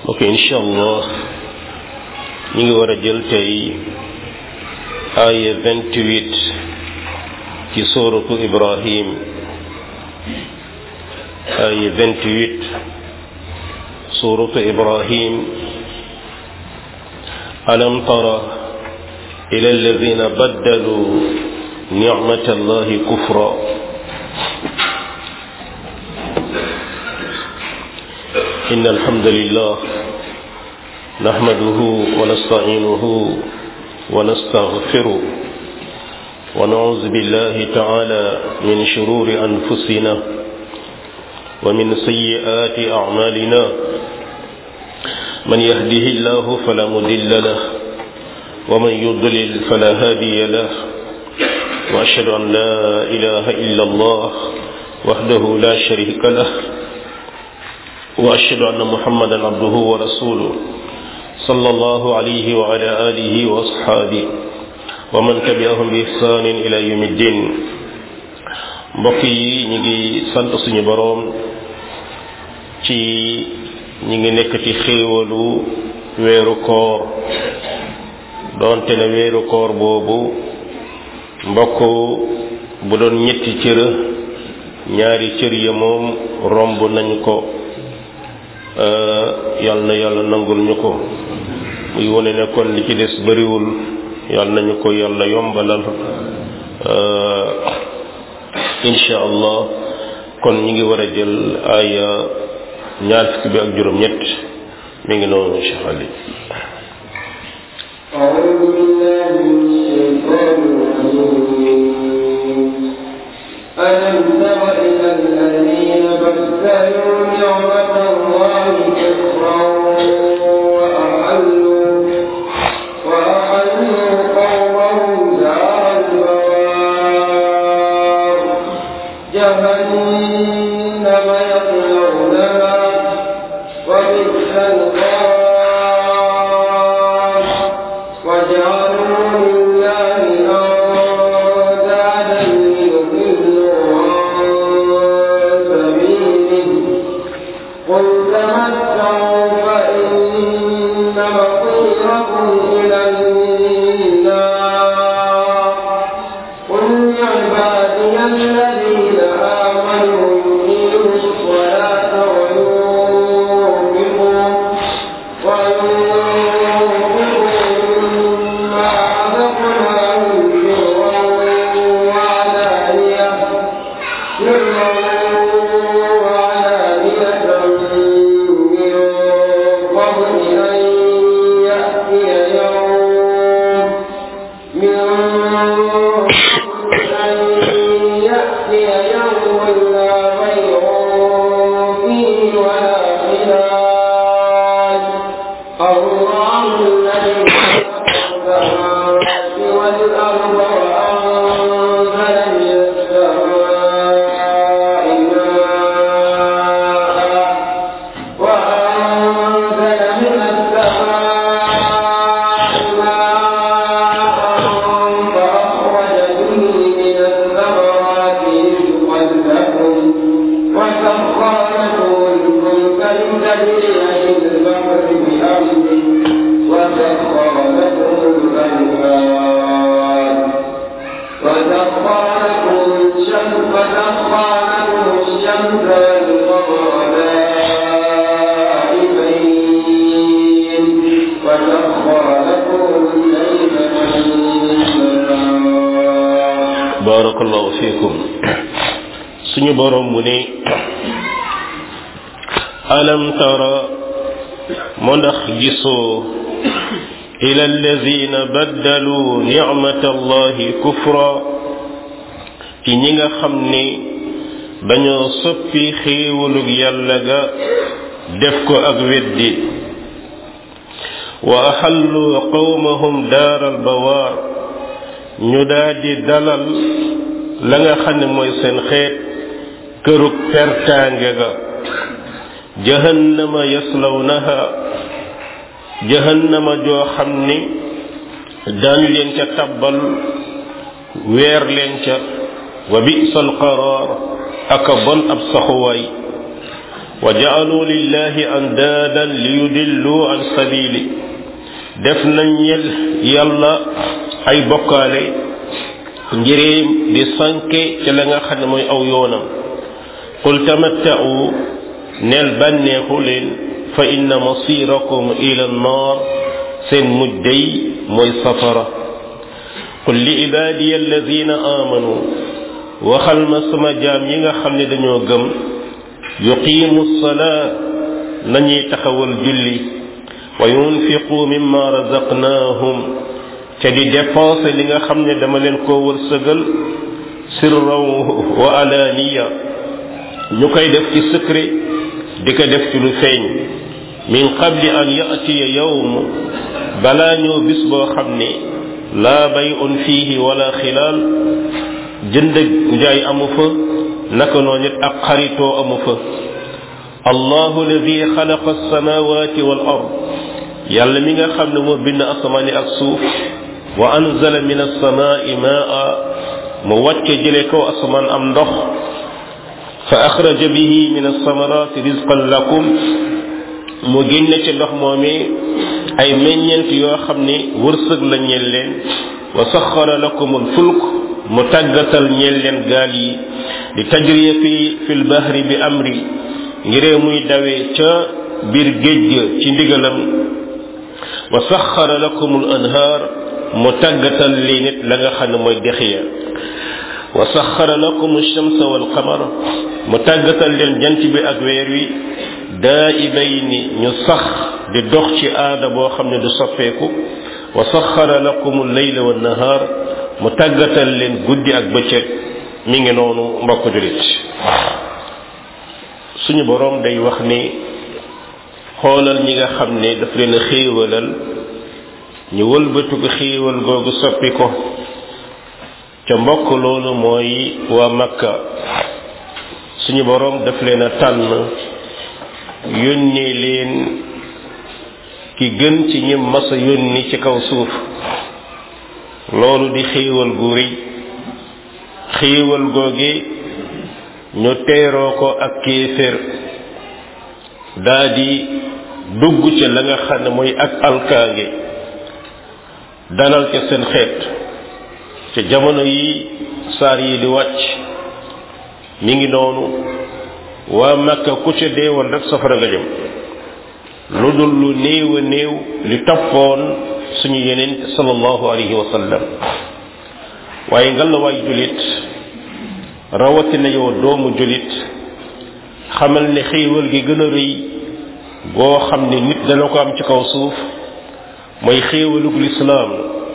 ok incha allah ñu ngi war a jël tey aaya vingt-huit ci sooratu ibrahim aaya vingt-huit sooratu ibrahim alam tara ila alladina baddalu nicmata allahi kufra إن الحمد لله نحمده ونستعينه ونستغفره ونعوذ بالله تعالى من شرور أنفسنا ومن سيئات أعمالنا من يهده الله فلا مضل له ومن يضلل فلا هادي له وأشهد أن لا إله إلا الله وحده لا شريك له وأشهد أن محمدا عبده ورسوله صلى الله عليه وعلى آله وأصحابه ومن تبعهم بإحسان إلى يوم الدين mbokk yi ñu ngi sant suñu boroom ci ñi ngi nekk ci xéewalu weeru koor doonte ne weeru koor boobu mbokk bu doon ñetti cër ñaari cër ya moom romb nañ ko yal na yàlla nangul ñu ko muy wone ne kon li ci des bariwul yal nañu ko yàlla yombalal insha allah kon ñi ngi war a jël aya ñaar fukki bi ak juróom ñett mi ngi noonu Cheikh Ali أعوذ بالله من الشيطان الرجيم ألم تر إلى الذين بدلوا نعمة الله كفرا وأحلوا وأحلوا قومهم دار البوار جهنم يصلونها وبئس القرار وجعلوا لله أندادا ليضلوا عن سبيله قل تمتعوا فإن مصيركم إلى النار قل لعبادي الذين آمنوا يقيموا الصلاة وينفقوا وينفقوا مما رزقناهم سرا وعلانية سرا وعلانية من قبل أن يأتي يوم من قبل أن يأتي يوم لا بيع فيه ولا خلال الله الذي خلق السماوات والأرض وأنزل من السماء ماء وأنزل من السماء ماء فأخرج به من الثمرات رزقا لكم وسخر لكم الفلك لتجري في البحر بأمره وسخر لكم الأنهار وسخر لكم الشمس وسخر لكم الشمس والقمر دائبين وسخر لكم الليل والنهار barakallahu fiikum suñu boroom mu ne alam tara mu ndax gisoo ila alladina baddalu nicmata allahi kufra ci ñi nga xam ni dañoo soppi xéewalug yàlla ga def ko ak weddi wa axallu qawmahum daaral bawaar ñu daldi dalal la nga xam ne mooy seen xeet kërug pertaange ga jahannama yaslawnaha jahannama joo xam ni daañu leen ca tabbal weer leen ca wa bi'sal qaraar aka bon ab saxuwaay wa ja'alu lillahi andaadan liyudillu an sabili def nañ ñel yàlla ay bokkaale ngiréem di sanke ca la nga xam ne mooy aw yoonam qul tamatta'u neel bànneexu leen fa inna masirakum ila annar seen mujj day mooy safara qul li ibadiya alladina amanu waxal ma sama jaam yi nga xam ne dañoo gëm yuqimu salaa nañuy taxawal julli wa yunfiqu mimma razaqnahum ca di dépenser li nga xam ne dama leen koo wërsëgal sirran wa alaniya ñu koy def ci secret di ko def ci lu feeñ min qabli an yatiya yawm balaa ñëw bis boo xam ne laa bay'un fiihi wala xilaal jënd njaay amu fa naka noonu it ak xaritoo amu fa allahu alladi xalaqa alsamawati wal ard yàlla mi nga xam ne moo bind asamaani ak suuf wa anzala min alsamaai maa mu wàcce jële kaw asamaan am ndox fa axraja bihi min alsamarati rizqan lakum mu génne ci ndox moomee ay meññeent yoo xam ne wërsëg la ñeel leen wa saxara lakum alfulk mu tàggatal ñeel leen gaal yi di tajriya fi fi lbahri bi amri ngiree muy dawee ca biir géej ga ci ndigalam wa saxara lakum al anhaar mu tàggatal lii nit la nga xam ne mooy dex ya wa saxara lakum alchamsa walqamar mu tàggatal leen jant bi ak weer wi daa ibayni ñu sax di dox ci aada boo xam ne du soppeeku wa saxara lakum alleyla wannahaar mu tàggatal leen guddi ak bëccëg mi ngi noonu mbokk julit suñu boroom day wax ni xoolal ñi nga xam ne daf leen a xéewalal ñu wëlbatu ko xéewal googu soppi ko ca mbokk loolu mooy waa makka suñu boroom daf leen a tànn yónnee leen ki gën ci ñi masa yónni ci kaw suuf loolu di xéewal gu rëy xéewal googe ñu teeroo ko ak kéefér daa di dugg ca la nga xam ne mooy ak alkaange dalal ca seen xeet ca jamono yi saar yi di wàcc mi ngi noonu waa makka ku ca deewoon rek safara nga jëm lu dul lu néew a néew li toppoon suñu yeneen sallallahu alayhi wa sallam waaye nga la waay julit rawatina yow doomu julit xamal ne xéewal gi gën a rëy goo xam ne nit dana ko am ci kaw suuf mooy xéewalug lislaam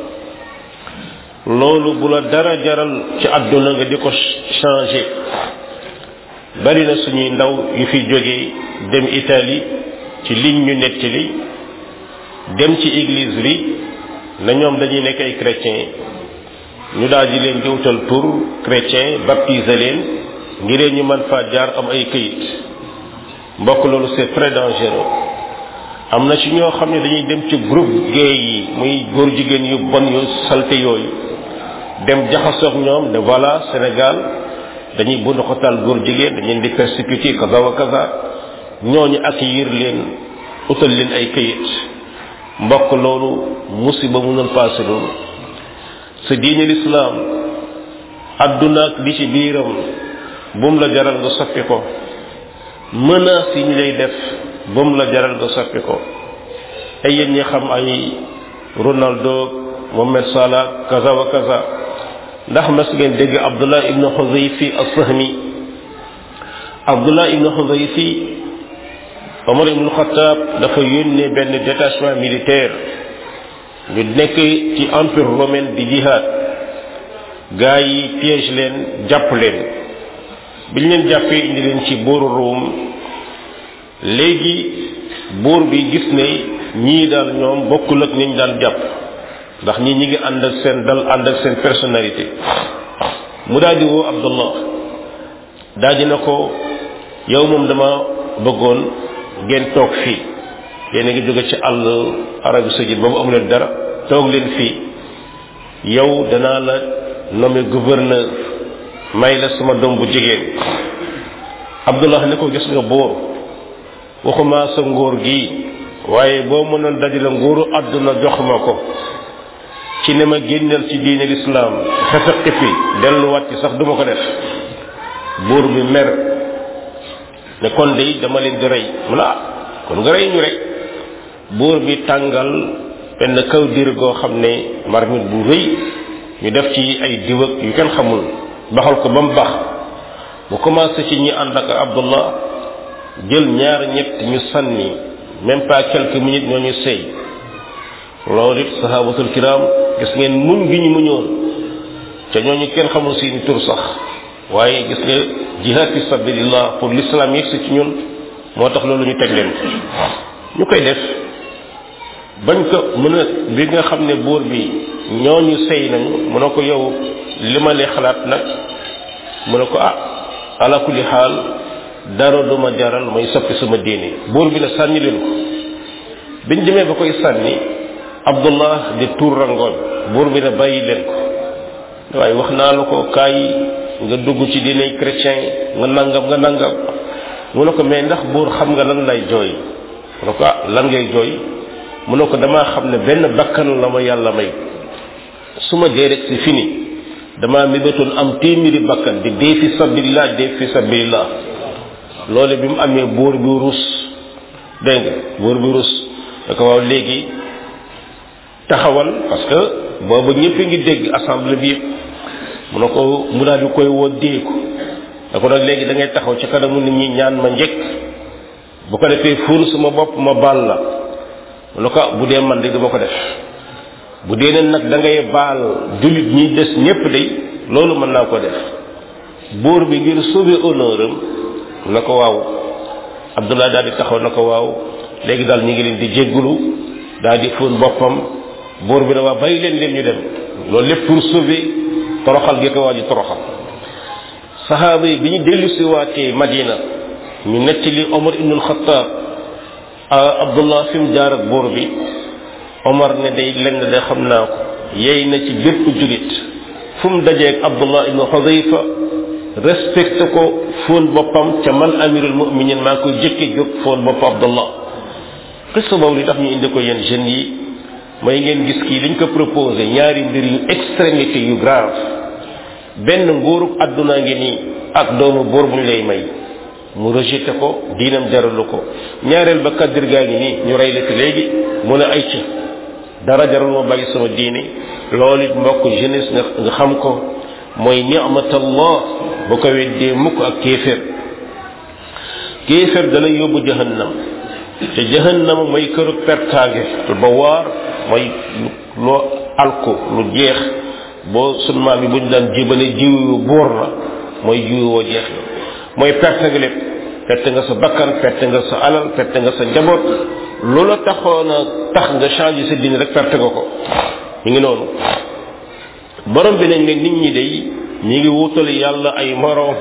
loolu bu la dara jaral ci àdduna nga di ko changer bari na suñuy ndaw yu fi jóge dem Italie ci liñ ñu nettali dem ci église bi na ñoom dañuy nekk ay chrétien ñu daal di leen jëwtal tur chrétien baptiser leen ngir ñu mën faa jaar am ay këyit mbokk loolu c'est très dangereux am na ci ñoo xam ne dañuy dem ci groupe gay yi muy góor jigéen yu bon yu salte yooyu dem jaxasoog ñoom ne voilà Sénégal dañuy bund xotal góor jigéen dañ leen di persécuter kaza wa kaza ñooñu accueillir leen utal leen ay këyit mbokk loolu musiba mënul passé loolu sa diine lislaam adduna ak li ci biiram bum la jaral nga soppi ko menace yi ñu lay def bum la jaral nga soppi ko ay yéen ñi xam ay Ronaldo Mohamed Salah kaza wa kaza ndax mas ngeen dégg Abdullah ibn Xuzayfi as-Sahmi Abdullah ibn Xuzayfi Omar ibn Khattab dafa yónnee benn détachement militaire ñu nekk ci empire romain di jihad gaa yi piège leen jàpp leen biñ leen jàppee indi leen ci buuru Rome léegi buur bi gis ne ñii daal ñoom bokkul ak niñ daan jàpp ndax ñii ñi ngi ànd ak seen dal ànd ak seen personnalité mu daal di woo Abdullah daal di na ko yow moom dama bëggoon ngeen toog fii yéen a ngi jóge ci àll Arabie saoudite ba mu amu leen dara toog leen fii yow danaa la nommé gouverneur may la sama doom bu jigéen Abdullah ne ko gis nga buur waxuma sa nguur gi waaye boo mënoon dajale nguuru àdduna jox ma ko ci ne ma génnal ci diine lislaam xefeqi fi delluwaat ci sax duma ko def buur bi mer ne kon de dama leen di rey mu la kon nga rey ñu rek buur bi tàngal benn kaw dir goo xam ne marmite bu rëy ñu def ci ay diwag yu kenn xamul baxal ko ba mu bax mu commencé ci ñi ànd ak abdullah jël ñaar ñett ñu sànni même pas quelques minutes ñoo ñu sëy loolu it sahabatul kiram gis ngeen muñ gi ñu muñoon te ñooñu kenn xamul seeni tur sax waaye gis nga jihad fi sabilillah pour l'islam yegsi ci ñun moo tax loolu ñu teg leen ñu koy def bañ ko mën a bi nga xam ne buur bi ñooñu sëy nañu mu ne ko yow li ma lee xalaat nag mu ne ko ah ala kulli xaal dara duma jaral may soppi sama diine buur bi la sànni leen ko biñ demee ba koy sànni abdullah di tuur rangoon buur bi ne bàyyi leen ko waaye wax naa la ko kaay nga dugg ci diine chrétien nga nangam nga nangam mu ne ko mais ndax buur xam nga lan lay jooy mu ne ko ah lan ngay jooy mu ne ko damaa xam ne benn bakkan la ma yàlla may su ma dee rek c'est fini damaa mébétoon am téeméeri bakkan di dee fi sabilillah dee fi sabilillah loole bi mu amee buur bi rus dégg nga buur bi rus da ko waaw léegi taxawal parce que boobu ñëpp ngi dégg assemblée bi yëpp mu ne ko mu daal di koy woo déeku da ko nag léegi da ngay taxaw ci kanamu nit ñi ñaan ma njëkk bu ko defee fuur sama bopp ma baal la mu ne ko bu dee man de dama ko def bu dee ne nag da ngay baal jullit ñi des ñëpp de loolu mën naa ko def buur bi ngir sauver honneur am na ko waaw abdullah daal di taxaw na ko waaw léegi daal ñu ngi leen di jéggulu daal di fóon boppam buur bi na waa bàyyi leen leen ñu dem loolu lépp pour sauver toroxal gi ko waa ji toroxal sahaaba yi bi ñu dellu si waatee madina ñu nettali omar ibnul xataab abdullah fi mu jaar ak buur bi omar ne day lenn de xam naa ko yey na ci bépp julit fu mu dajeeg abdullah ibnu xudayfa respecté ko fóon boppam ca man amirul muminin maa ngi koy jëkke jóg fóon bopp abdullah qissa boobu li tax ñu indi ko yéen jeunes yi mooy ngeen gis kii dañ ko proposé ñaari mbir yu extrémité yu grave benn nguurug àdduna ngi nii ak doomu buur buñ lay may mu rejeté ko diinam jaralu ko ñaareel ba kaddir gaa ngi nii ñu rey la fi léegi mu ne ay ca dara jaral ma bàyyi sama diine loolu it mbokk jeunesse nga nga xam ko mooy ni'matallah bu ko weddee mukk ak kéefér kéefér dalay yóbbu jahannam te jahannam mooy këru pertaange ba waar mooy loo alko lu jeex boo sun maam yi buñ daan jébale jiw yu buur la mooy jiw woo jeex la mooy perte nga lépp perte nga sa bakkan perte nga sa alal perte nga sa njaboot loola taxoon a tax nga changé sa diine rek perte nga ko ñu ngi noonu borom bi nañ ne nit ñi day ñi ngi wutal yàlla ay moroom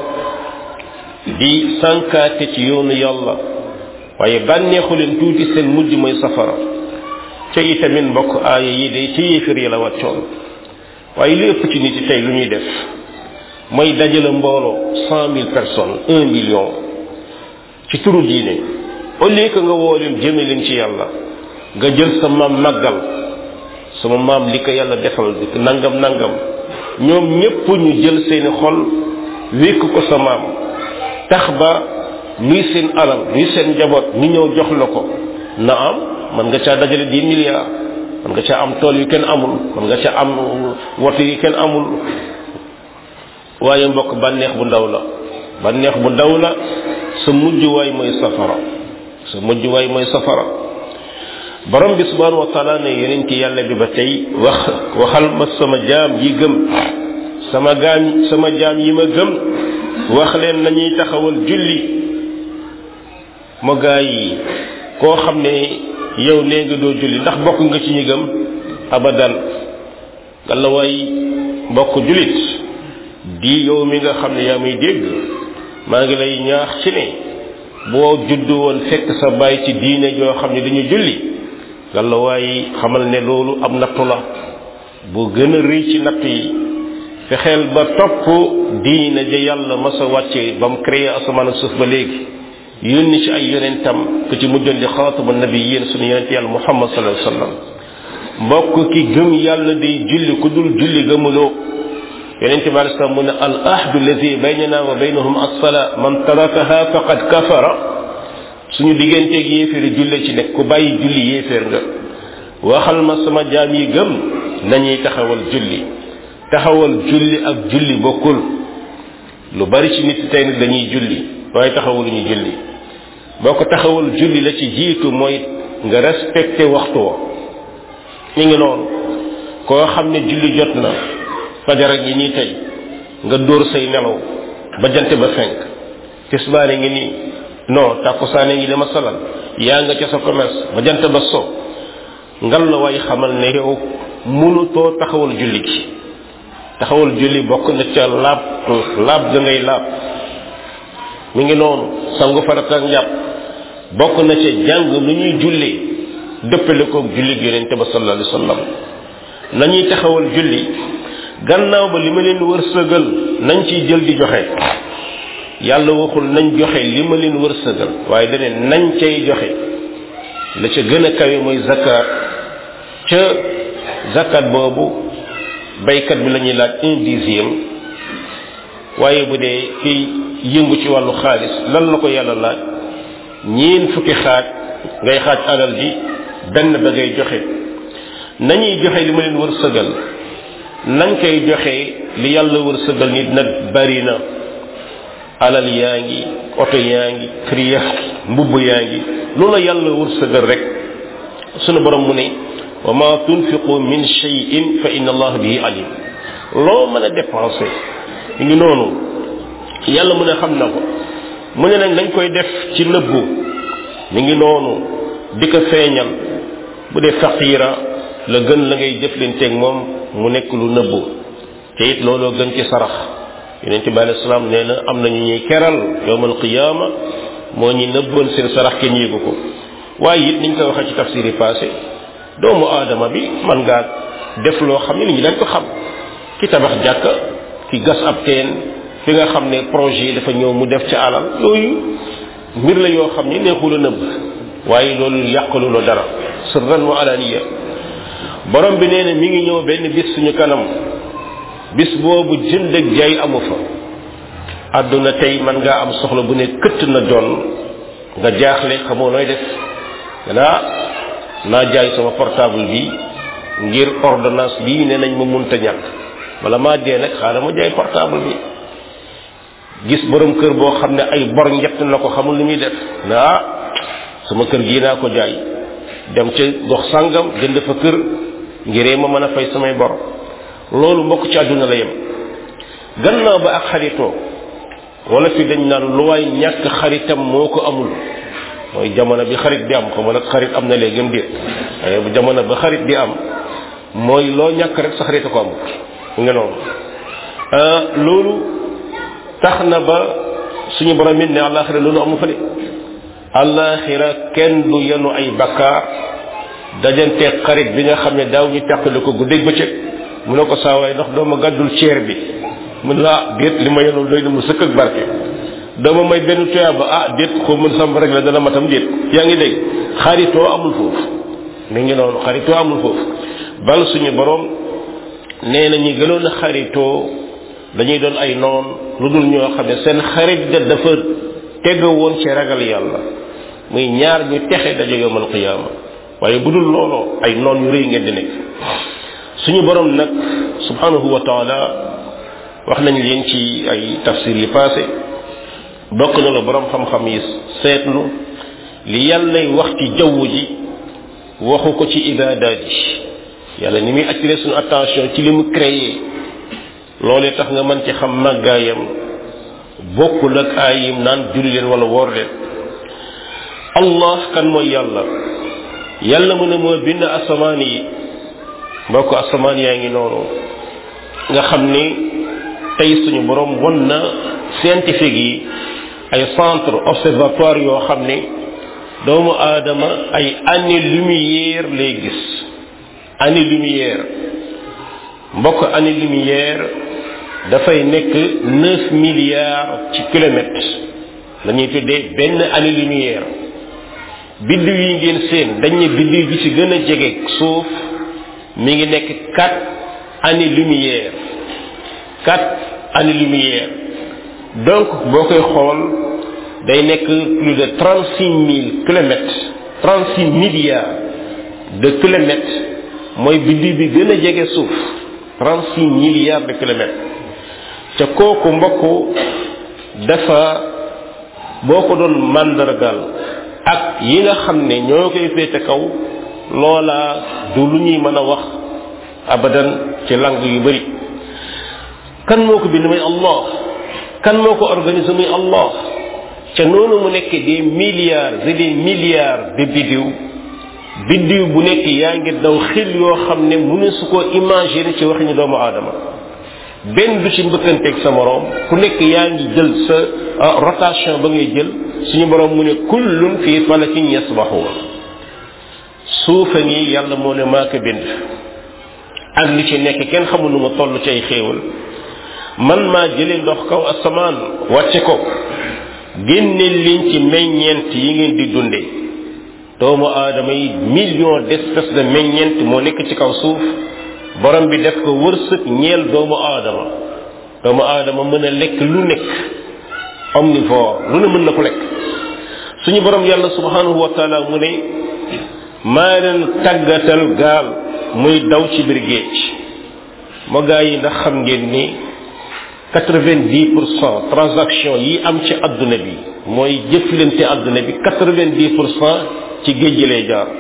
di sànkaate ci yoonu yàlla waaye bànneexu leen tuuti seen mujj mooy safara ca itamit mbokk aaya yi day ci yéefir yi la wàccoon waaye li ëpp ci nit yi tey lu ñuy def mooy dajale mbooloo cent mille personnes un million ci turu diine au lieu que nga woo leen jëme leen ci yàlla nga jël sa maam màggal sama maam li ko yàlla defal di nangam nangam ñoom ñépp ñu jël seeni xol wékk ko sa maam tax ba luy seen alal luy seen njaboot ñu ñëw jox la ko na am man nga caa dajale dix milliards man nga caa am tool yu kenn amul man nga caa am woto yu kenn amul waaye mbokk bànneex bu ndaw la bànneex bu ndaw la sa mujjuwaay mooy safara sa mujjuwaay mooy safara borom bi subhanahu wa taala ne yeneen ci yàlla bi ba tey wax waxal ma sama jaam yi gëm sama gaam sama jaam yi ma gëm wax leen nañuy taxawal julli ma gaa yi koo xam ne yow nee nga doo julli ndax bokk nga ci ñi gëm abadan ngalla waay mbokk jullit di yow mi nga xam ne yaa may dégg maa ngi lay ñaax ci ne boo juddu woon fekk sa baay ci diine joo xam ne dañu julli ngalla waay xamal ne loolu am nattu la bu gën a rëy ci natt yi fexeel ba topp diine ja yàlla masa wàcce ba mu créé asamaan ak suuf ba léegi yónni ci ay yonentam ku ci mujjoon di xaataba nabiyin sunu yonent yàlla muhammad sallallahu alayhi wasallam mbokk ki gëm yàlla day julli ku dul julli gëmuloo yonent bi alei salaam mu ne al ahdu alladi baynana wa baynahum as-sala man tarakaha faqad kafara suñu digganteeg yéeféeri julle ci nekk ku bàyyi julli yéeféer nga waxal ma sama jaam yi gëm nañuy taxawal julli taxawal julli ak julli bokkul lu bari ci nit tey nag dañuy julli waaye taxawal ñu julli boo ko taxawal julli la ci jiitu mooy nga respecté waxtu wa ñu ngi noonu koo xam ne julli jot na fajara ngi nii tey nga dóor say nelaw ba jant ba fenk tisbaane ngi nii non tàkkusaane ngi dama salal yaa nga ca sa commerce ba jant ba so ngal la waay xamal ne yow mënutoo taxawal julli gi taxawal julli bokk na ca laab laab ga ngay laab mi ngi noonu sangu farata ak njàpp bokk na ca jàng lu ñuy julli dëppale koog julli gi yonente ba sallallahu alayhi wasallam nañuy taxawal julli gannaaw ba li ma leen wërsëgal nañ ciy jël di joxe yàlla waxul nañ joxe li ma leen wërsëgal waaye dane nañ cay joxe la ca gën a kawe mooy zakat ca zakat boobu baykat bi la ñuy laaj un dixième waaye bu dee kiy yëngu ci wàllu xaalis lan la ko yàlla laaj ñeen fukki xaaj ngay xaaj alal ji benn ba ngay joxe nañuy joxe li ma leen wërsëgal nañ koy joxe li yàlla wërsëgal nit nag bari na alal yaa ngi oto yaa ngi kër yaa ngi mbubb yaa ngi loola yàlla wërsëgal rek sunu borom mu ne wa ma tunfiqu min shay'in fa inna allah bihi alim loo mën a dépensé mi ngi noonu yàlla mu ne xam na ko mu ne nag dañ koy def ci nëbbu mi ngi noonu di ko feeñal bu dee faqiira la gën la ngay jëflanteeg moom mu nekk lu nëbbu te it looloo gën ci sarax yonente bi alei salaam nee na am nañu ñuy keral yowmal qiyaama moo ñi nëbboon seen sarax kenn yéegu ko waaye it niñ koy waxee ci tafsir yi passé doomu aadama bi man ngaa def loo xam ne nit ñi dañ ko xam ki tabax jàkka ki gas ab teen fi nga xam ne projet yi dafa ñëw mu def ci alal yooyu mbir la yoo xam ne neexul a nëbb waaye loolu yàqalu la dara sirran wa alaniya borom bi nee na mi ngi ñëw benn bis suñu kanam bis boobu jënd ak jaay amu fa àdduna tey man ngaa am soxla bu ne këtt na doon nga jaaxle xamoo nooy def naa naa jaay sama portable bi ngir ordonnance bii ne nañ ma munta ñàkk wala maa dee nag xaaral ma jaay portable bi gis borom kër boo xam ne ay bor njett na ko xamul lu muy def naa sama kër gii naa ko jaay dem ca gox sàngam jënd fa kër ngiree ma mën a fay samay bor loolu mbokk ci àdduna la yem gannaaw ba ak xaritoo wala fi dañ naan lu waay ñàkk xaritam moo ko amul mooy jamono bi xarit di am xam nga nag xarit am na léegi déet waaye bu jamono ba xarit di am mooy loo ñàkk rek sa xarit a ko amul nga noonu loolu tax na ba suñu borom it ne àllaaxira loolu amu fa de àllaaxira kenn du yenu ay bakkaar dajante xarit bi nga xam ne daaw ñu teqale ko guddeeg bëccëg mu ne ko saa waay ndax doo ma gàddul ceer bi mu ne ah déet li ma yenul doy na mu sëkk ak barke doo ma may benn tuyaa ba ah déet xaw mën sam rek la dana matam déet yaa ngi dégg xaritoo amul foofu mi ngi noonu xaritoo amul foofu bal suñu borom nee na ñi gënoon a xaritoo dañuy doon ay noon lu dul ñoo xam ne seen xarit da dafa teg woon ci ragal yàlla muy ñaar ñu texe daje yowmal qiyaama waaye bu dul looloo ay noon yu rëy ngeen di nekk suñu borom nag subhanahu wa taala wax nañ leen ci ay tafsir yi passé bokk na la borom xam-xam yi seetlu li yàllay wax ci jaww ji waxu ko ci ibaadaat yi yàlla ni muy attiré suñu attention ci li mu créé loolee tax nga mën ci xam màggaayam bokkul ak aayim naan julli leen wala woor leen allah kan mooy yàlla yàlla mu ne moo bind asamaan yi mbokk asamaan yaa ngi noonu nga xam ni tey suñu borom won na scientifique yi ay centre observatoire yoo xam ni doomu aadama ay année lumière lay gis année lumière mbokk année lumière dafay nekk neuf milliards ci kilomètres la ñuy tuddee benn année lumière biddiw yi ngeen seen dañ ne biddiw bi ci gën a jege suuf mi ngi nekk quatre années lumière quatre années lumière donc boo koy xool day nekk plus de trente six mille kilomètres trente six milliards de kilomètres mooy biddiw bi gën a jege suuf trente six milliards de kilomètres ca kooku mbokk dafa boo ko doon màndargal ak yi nga xam ne ñoo koy féete kaw loola du lu ñuy mën a wax abadan ci lang yu bari kan moo ko bind muy allah kan moo ko organisé muy allah ca noonu mu nekk des milliards et des milliards de biddiw biddiw bu nekk yaa ngi daw xil yoo xam ne mu ne su ko imaginer ci waxi ñu doomu aadama benn du ci mbëkkanteeg sa moroom ku nekk yaa ngi jël sa rotation ba ngay jël suñu borom mu ne kullun fii falakin yasbahuun suufa ngi yàlla moo ne maa ko bind ak li ci nekk kenn xamul nu ma toll ci ay xéewal man maa jëlee ndox kaw asamaan wàcce ko génne leen ci meññeent yi ngeen di dundee doomu aadama yi million d'espèces de meññeent moo nekk ci kaw suuf borom bi def ko wërsëg ñeel doomu aadama doomu aadama mën a lekk lu nekk omnivore lu ne mën na ko lekk suñu borom yàlla subhanahu wa taala mu ne maa leen tàggatal gaal muy daw ci biir géej moo gaa yi ndax xam ngeen ni quatre-vingt-dix pour cent transaction yi am ci adduna bi mooy jëflante adduna bi quatre-vingt-dix pour cent ci géej gi lay jaar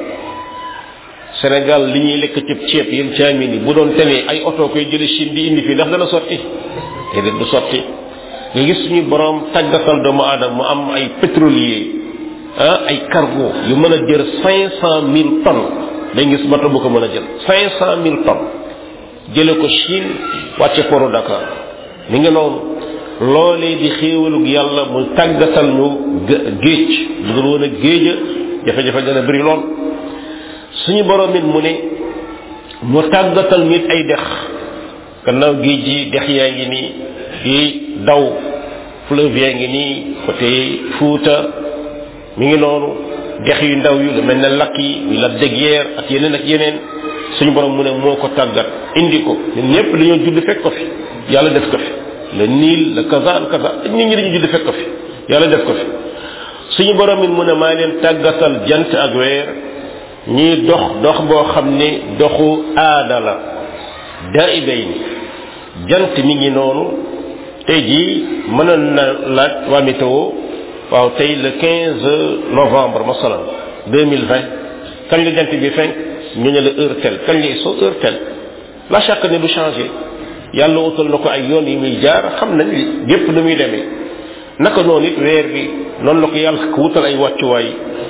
Sénégal li ñuy lekk ci ceeb yéen caami ni bu doon tenee ay oto koy jële Chine di indi fii ndax dana sotti déedéet du sotti nga gis suñu borom tàggatal doomu aadama mu am ay pétrolier ah ay cargo yu mën a jël cinq cent mille tonnes day gis bato bu ko mën a jël cinq cent mille tonnes jële ko Chine wàcce poro Dakar mi ngi noonu loolee di xéewalug yàlla mu tàggatal ñu géej bu dul woon a géeja jafe-jafe dana bëri lool suñu borom it mu ne mu tàggatal nit ay dex gannaaw géej gi dex yaa ngi nii yi daw fleuve yaa ngi nii côté Fuuta mi ngi noonu dex yu ndaw yu lu mel ne lakk yi yu la déguerre ak yeneen ak yeneen suñu borom mu ne moo ko tàggat indi ko ñun ñëpp dañoo judd fekk ko fi yàlla def ko fi le Nil le kaza le kaza nit ñi dañu judd fekk ko fi yàlla def ko fi suñu borom it mu ne maa leen tàggatal jant ak weer ñuy dox dox boo xam ne doxu aada la daa ibay ni jant mi ngi noonu tey jii mënoon na laaj waa météo waaw tey le 15 novembre masalan 2020 kañ la jant bi fenk ñu ne la heure tel kañ lay so heure tel la chaque ne du changé yàlla wutal na ko ay yoon yi muy jaar xam nañ li gépp nu muy demee naka noonu it weer bi noonu la ko yàlla ko wutal ay wàccuwaay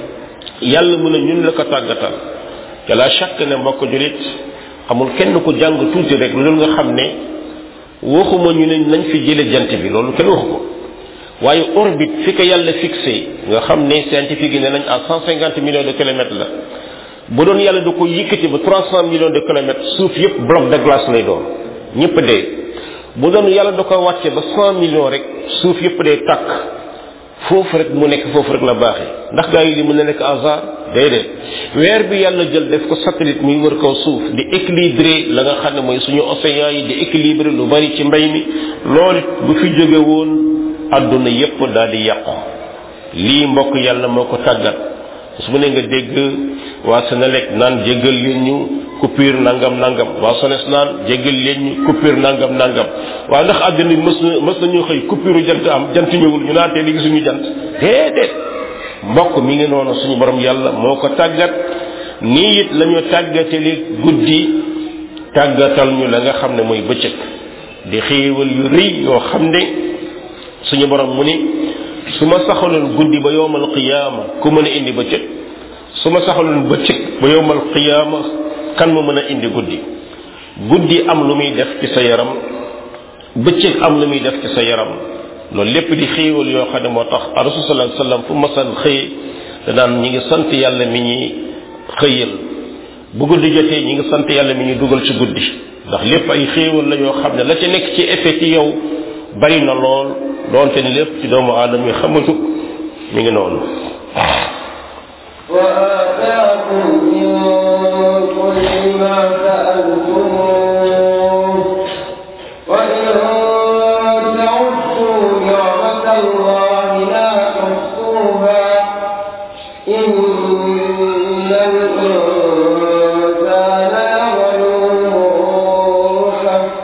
yàlla mën a ñun la ko tàggatal te la chaque ne mbokk julit amul kenn ku jàng tuuti rek lu dul nga xam ne waxuma ñu ne nañ fi jële jant bi loolu kenn waxu ko waaye orbite fi ko yàlla fixé nga xam ne scientifique yi ne nañ à cent cinquante millions de kilomètres la bu doon yàlla da ko yëkkati ba trois cent millions de kilomètres suuf yépp bloc de glace lay doon ñëpp dee bu doon yàlla da ko wàcce ba cent millions rek suuf yépp dee tàkk foofu rek mu nekk foofu rek la baaxee ndax gaa yi li mën na nekk hasard déedéet weer bi yàlla jël def ko satellite muy wër kaw suuf di équilibrer la nga xam ne mooy suñu océan yi di équilibrer lu bari ci mbay mi loolu bu fi jóge woon àdduna yépp daal di yàqu lii mbokk yàlla moo ko tàggat su mu ne nga dégg waa Senelec naan jéggal leen ñu coupure nangam nangam waa Sones naan jéggal leen ñu coupure nangam nangam waaw ndax àdduna bi mës na mës nañu xëy coupure jant am jant ñëwul ñu naan tey li gisuñu jant déedéet mbokk mi ngi noonu suñu borom yàlla moo ko tàggat nii it la ñu tàggatali guddi tàggatal ñu la nga xam ne mooy bëccëg di xéewal yu rëy yoo xam ne suñu borom mu ni su ma saxaloon guddi ba yowmal qiyaama ku mën a indi bëccëg su ma saxaloon bëccëg ba yowmal qiyaama kan mu mën a indi guddi guddi am lu muy def ci sa yaram bëccëg am lu muy def ci sa yaram loolu lépp di xéewal yoo xam ne moo tax rasul sallallahu alayhi wasallam fu masan xëy danaan ñi ngi sant yàlla mi ñuy xëyal bu guddi jotee ñi ngi sant yàlla mi ñuy dugal ci guddi ndax lépp ay xéewal la yoo xam ne la ca nekk ci effet ci yow bari na lool doonte ni lépp ci doomu aadama yi xamatu mi ngi noonu وآتاكم من كل ما سألتموه وإن تعدوا نعمة الله لا تحصوها إن الإنسان لظلوم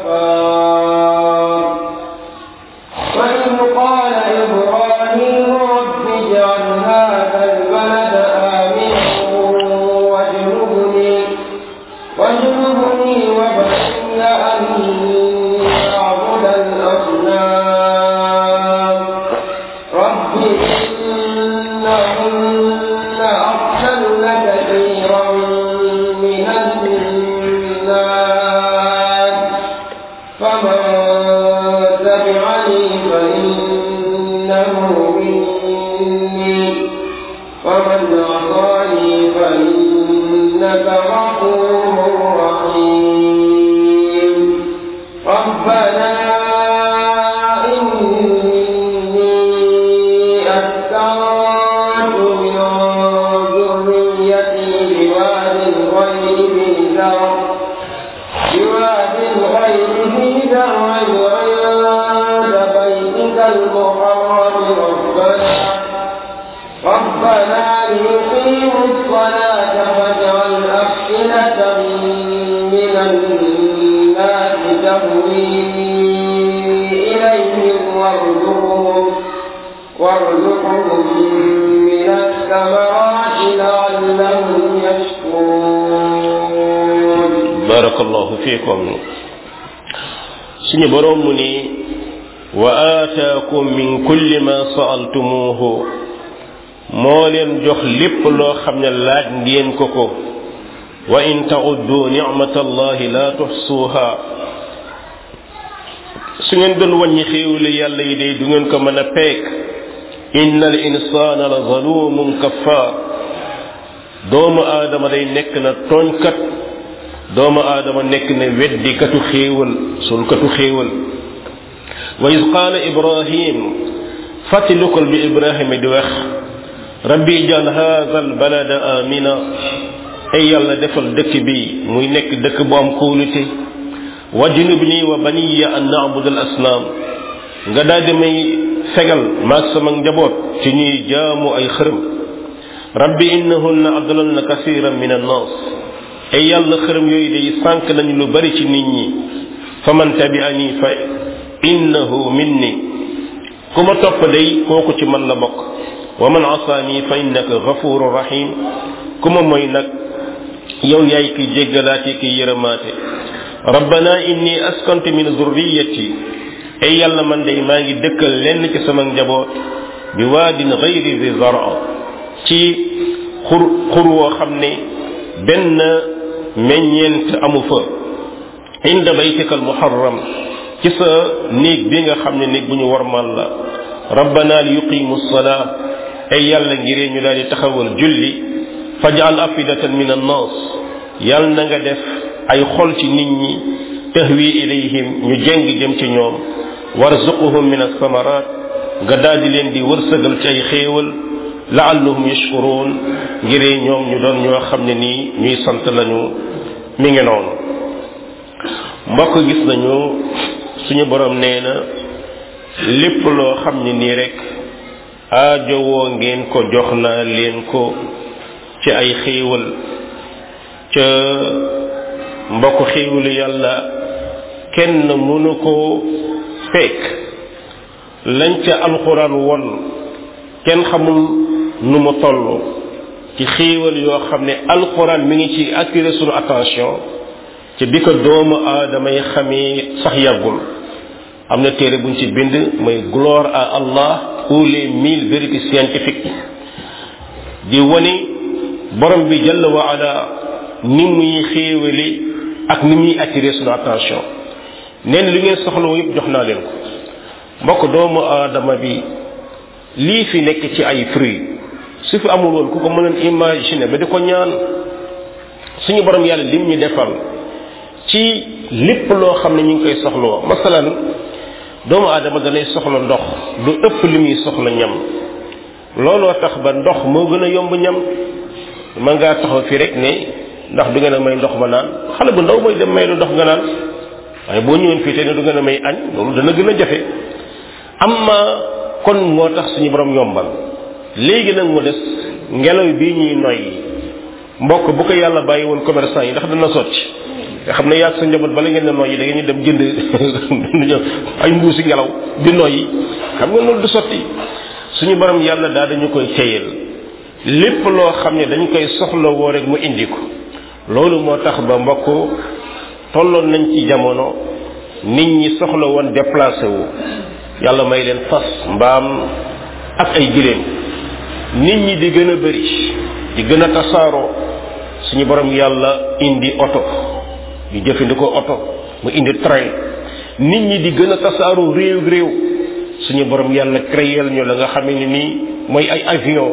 كفار وإذ قال إبراهيم رب اجعل هذا البلد آمنا واجنبني واجنبني وبني أن نعبد الأصنام رب إنهن أضلن كثيرا من الناس فمن تبعني فإنه مني ومن عصاني فإنك غفور رحيم ربنا إني أسكنت من ذريتي بواد غير ذي زرع بواد غير ذي زرع عند بيتك المحرم ربنا ربنا ليقيموا الصلاة فاجعل أفئدة من الناس تهوي إليهم وارزقهم وارزقهم من الثمرات لعلهم يشكرون barakallahu fiikum suñu borom mu ni wa aataakum min kulli ma saaltumuuhu moo leen jox lépp loo xam ne laaj ngeen ko ko wa in tauddu nicmatallahi la tuxsuuha su ngeen doon wàññi xéewali yàlla yi day du ngeen ko mën a peek inna al insaana la zalumun kaffaar doomu aadama day nekk na tooñkat doomu aadama nekk ne weddikatu xéewal sulkatu xéewal wa is qaala ibrahim fàttalikul bi ibrahima di wax rabbi ijal haza albalada amina ay yàlla defal dëkk bi muy nekk dëkk bu am kóolute wajnubni wa baniya an nabud al asnaam nga daal di may fegal maag sama njaboot ci ñuy jaamu ay xërëm rabbi innahunna adlalna kasiran min annas ay yàlla xërëm yooyu day sànq nañu lu bari ci nit ñi fa man tabi'ani fa innahu minni ku ma topp day kooku ci man la bokk wa man asaani fa innaka ghafurur rahim ku ma mooy nag yow yaay ki jéggalaate ki yërëmaate rabbana inni askantu min zurriyati ay yàlla man day maa ngi dëkkal lenn ci sama njaboot bi waadin ghayri zi zara ci xur xur woo xam ne benn meññeent amu fa inda baytika al muharram ci sa néeg bi nga xam ne néeg bu ñu warmal la rabbana li yuqimu salaa ay yàlla ngiree ñu daal di taxawal julli fajal afidatan min annas yàlla na nga def ay xol ci nit ñi tahwi ilayhim ñu jeng jëm ci ñoom warzuquhum min asamarat nga daal di leen di wërsëgal ci ay xéewal laallahum yashkurun ngiree ñoom ñu doon ñoo xam ne nii ñuy sant lañu mi ngi noonu mbokk gis nañu suñu borom nee na lépp loo xam ne nii rek aajowoo ngeen ko jox naa leen ko ci ay xéewal ca mbokk xéewalu yàlla kenn mënu ko fekk lañ ca alxuraan won kenn xamul nu mu toll ci xéewal yoo xam ne alxuraan mi ngi ci attirer sunu attention ci bi ko doomu aadama yi xamee sax yàggul am na téere buñ ci bind mooy gloire à Allah ou les mille vérités scientifiques di wone borom bi jalla wa ala ni muy xéewale ak ni muy attirer sunu attention neen li ngeen soxla yëpp jox naa leen ko mbokk doomu aadama bi lii fi nekk ci ay fruits su fi amul woon ku ko mënoon imaginer ba di ko ñaan suñu borom yàlla lim ñu defal ci lépp loo xam ne ñu ngi koy soxloo masalan doomu aadama danay soxla ndox lu ëpp li muy soxla ñam looloo tax ba ndox moo gën a yomb ñam mën ngaa taxaw fi rek ne ndax du ngeen a may ndox ma naan xale bu ndaw mooy dem may lu ndox nga naan waaye boo ñëwoon fii te ne du ngeen a may añ loolu dana gën a jafe amma kon moo tax suñu borom yombal léegi nag mu des ngelaw bii ñuy noyyi mbokk bu ko yàlla bàyyi woon commerçant yi ndax dana sotti nga xam ne yaag sa njaboot bala ngeen ne noyyi da ngeen dem jënd ay mbuusi ngelaw di noyyi xam nga loolu du sotti suñu borom yàlla daal dañu koy téyel lépp loo xam ne dañ koy soxla woo rek mu indi ko loolu moo tax ba mbokk tolloon nañ ci jamono nit ñi soxla woon déplacé wu yàlla may leen fas mbaam ak ay giléem nit ñi di gën a bëri di gën a tasaaroo suñu borom yàlla indi oto ñu jëfandikoo oto mu indi train nit ñi di gën a tasaaroo réew réew suñu borom yàlla créel ñu la nga xam ne nii mooy ay avion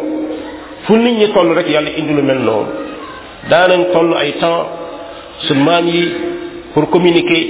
fu nit ñi toll rek yàlla indi lu mel noonu daanañ toll ay temps su maam yi pour communiquer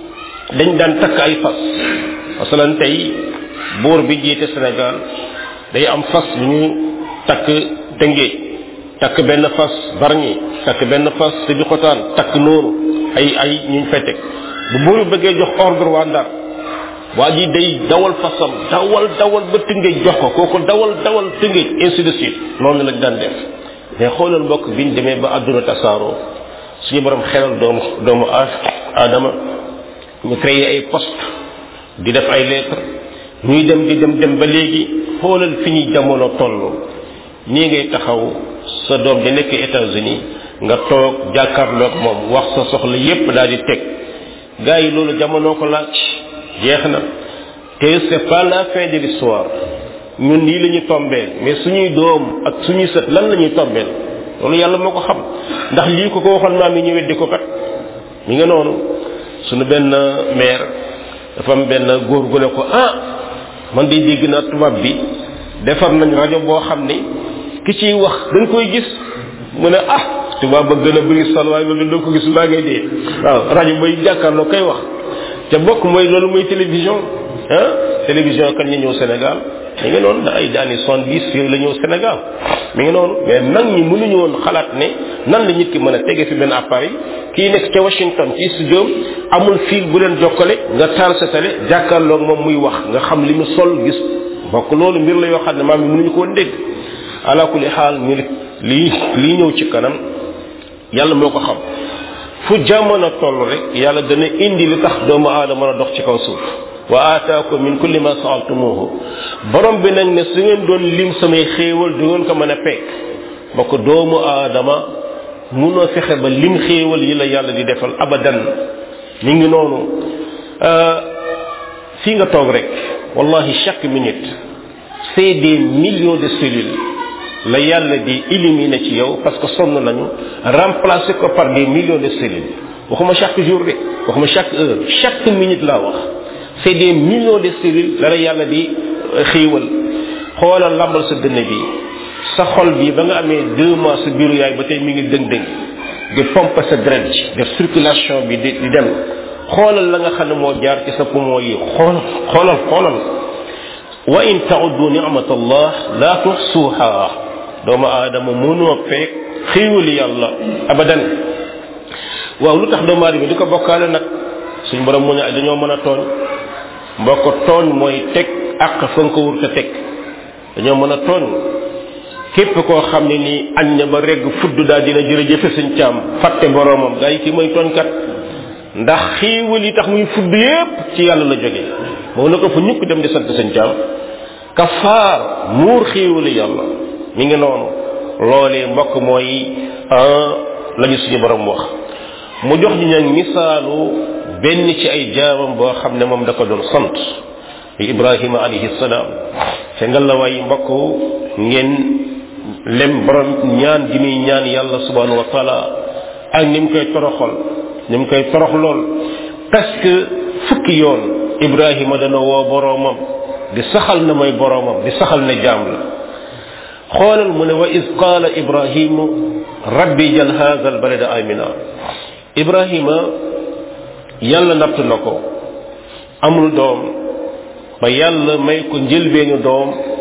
dañ daan takk ay fas masalan tey buur bi jiite Sénégal day am fas yu ñu takk Tëngéej takk benn fas Bargny takk benn fas Sébikotane takk noonu ay ay ñu fay teg bu buur bi bëggee jox ordre waa Ndar waa ji day dawal fasam dawal dawal ba Tëngéej jox ko kooku dawal dawal Tëngéej ainsi de suite noonu lañ daan def mais xoolal mbokk biñ demee ba àdduna tasaaroo suñu borom xelal doomu doomu aadama ñu créé ay poste di def ay lettre ñuy dem di dem dem ba léegi xoolal fi ñuy jamono toll nii ngay taxaw sa doom di nekk États-Unis nga toog jàkkaarloog moom wax sa soxla yépp daal di teg gars yi loolu jamono ko laaj jeex na te c'est pas la fin de l'histoire ñun nii la ñu tombeel mais suñuy doom ak suñuy sët lan la ñuy tombeel loolu yàlla moo ko xam ndax lii ko ko waxoon maam yi ñu weddi ko kat mi nga noonu suñu benn maire dafa am benn góor gu ne ko ah man de dégg naa tubaab bi defar nañ rajo boo xam ne ki ciy wax dañ koy gis mu ne ah tubaab ba gën a bëri sol waaye loolu doo ko gis mbaa ngay dee waaw rajo bay jàkkaarloo koy wax te bokk mooy loolu mooy télévision ah télévision kan ñu ñëw Sénégal mi ngi noonu da ay daani soixante dix yooyu la ñëw Sénégal mi ngi noonu mais nag ñi mënuñu woon xalaat ne nan la nit ki mën a tege fi benn appareil kii nekk ca Washington ci studio amul fil bu leen jokkale nga taal sa télé jàkkaarloog moom muy wax nga xam li mu sol gis bokk loolu mbir la yoo xam ne maam yi mënuñu ko woon dégg ala kulli xaal ñu lii lii ñëw ci kanam yàlla moo ko xam fu jamono toll rek yàlla dana indi li tax doomu aadama mën a dox ci kaw suuf wa aataakum min kulli ma saaltumuhu borom bi nag ne su ngeen doon lim samay xéewal du ngeen ko mën a peek ba ko doomu aadama munoo fexe ba lim xéewal yi la yàlla di defal abadan mi ngi noonu fii nga toog rek wallahi chaque minute c'est des millions de cellules la yàlla di éliminer ci yow parce que sonn nañu remplacer ko par des millions de cellules waxuma chaque jour de waxuma chaque heure chaque minute laa wax c'est des millions de cellules la la yàlla di xiiwal xoolal lambal sa dënn bi sa xol bi ba nga amee deux mois sa biiru yaay ba tey mi ngi dëng-dëng di pompe sa deret ji def circulation bi di di dem xoolal la nga xam ne moo jaar ci sa poumon yi xoolal xoolal xoolal wa in tauddu ni'mat allah la tuhsuha doomu aadama mënoo feek xiiwali yàlla abadan waaw lu tax doomu aadama di ko bokkaale nag suñ borom mu ne dañoo mën a tooñ mbokk tooñ mooy teg àq fa nga ko wur te teg dañoo mën a tooñ képp koo xam ne nii añ na ba regg fudd daal dina jërëjëfe suñ caam fàtte boroomam gaa yi kii mooy tooñkat ndax xiiwal yi tax muy fudd yépp ci yàlla la jóge moo na ko fa ñukk dem di sant suñ caam kafaar muur xiiwali yàlla mi ngi noonu loolee mbokk mooy lañu suñu borom wax mu jox ñu nag misaalu benn ci ay jaamam boo xam ne moom da ko doon sant ibrahima alayhi salaam te nga la waay mbokk ngeen lem borom ñaan gi muy ñaan yàlla subhanahu wa taala ak ni mu koy toroxal ni mu koy torox lool parce que fukki yoon ibrahima dana woo boroomam di saxal na mooy boroomam di saxal na jaam la xoolal mu ne wa is qaala ibrahimu rabbi jal hadha al balada amina ibrahima yàlla natt na ko amul doom ba yàlla may ko njëlbeenu doom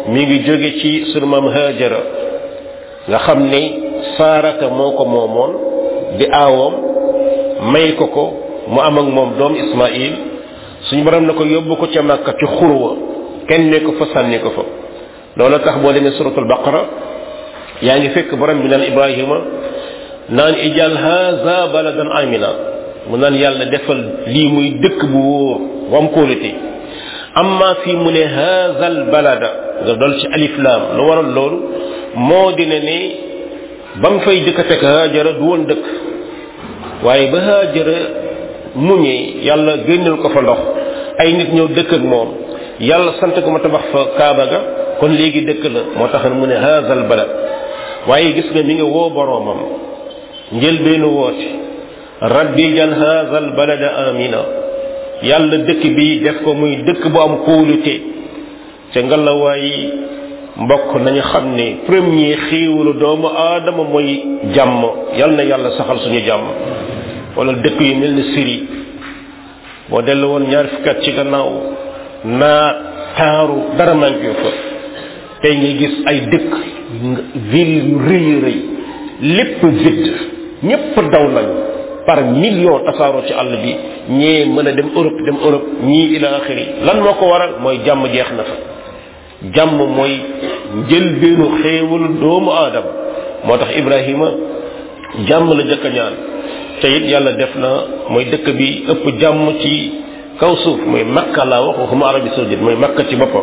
mi ngi jóge ci sunu maam Haajara nga xam ne saarata moo ko moomoon di aawoom may ko ko mu am ak moom doom Ismaïl suñu borom na ko yóbbu ko ca Makka ci xurwa kenn ne ko fa sànni ko fa loolu tax boo demee suratul baqara yaa ngi fekk borom bi naan Ibrahima naan ijal haza baladan amina mu naan yàlla defal lii muy dëkk bu wóor wam kóolute amma fii mu ne hazal balada nga dol ci alif laam lu waral loolu moo dina ne ba mu fay dëkk fekk haajara du woon dëkk waaye ba haajara muñee yàlla génnal ko fa ndox ay nit ñëw dëkk ak moom yàlla sant ko ma tabax fa kaaba ga kon léegi dëkk la moo tax mu ne hazal balad waaye gis nga mi nga woo boroomam njëlbeenu woote rabbi jal hazal balada amina yàlla dëkk bi def ko muy dëkk bu am kóolute ca ngalawaay mbokk nañu xam ne premier xiiwalu doomu aadama mooy jàmm yal na yàlla saxal suñu jàmm wala dëkk yu mel ni Syrie boo dellu woon ñaar fukkat ci gannaaw naa taaru dara manqué fa tey ngay gis ay dëkk ville yu rëy rëy lépp vide ñépp daw nañu par million tasaaroo ci àll bi ñee mën a dem Europe dem Europe ñii ila axiri lan moo ko waral mooy jàmm jeex na fa jàmm mooy njëlbeenu xéewalu doomu aadama moo tax Ibrahima jàmm la jëkk a ñaan te it yàlla def na mooy dëkk bi ëpp jàmm ci kaw suuf mooy makka laa wax waxuma arabi saoudite mooy makka ci boppam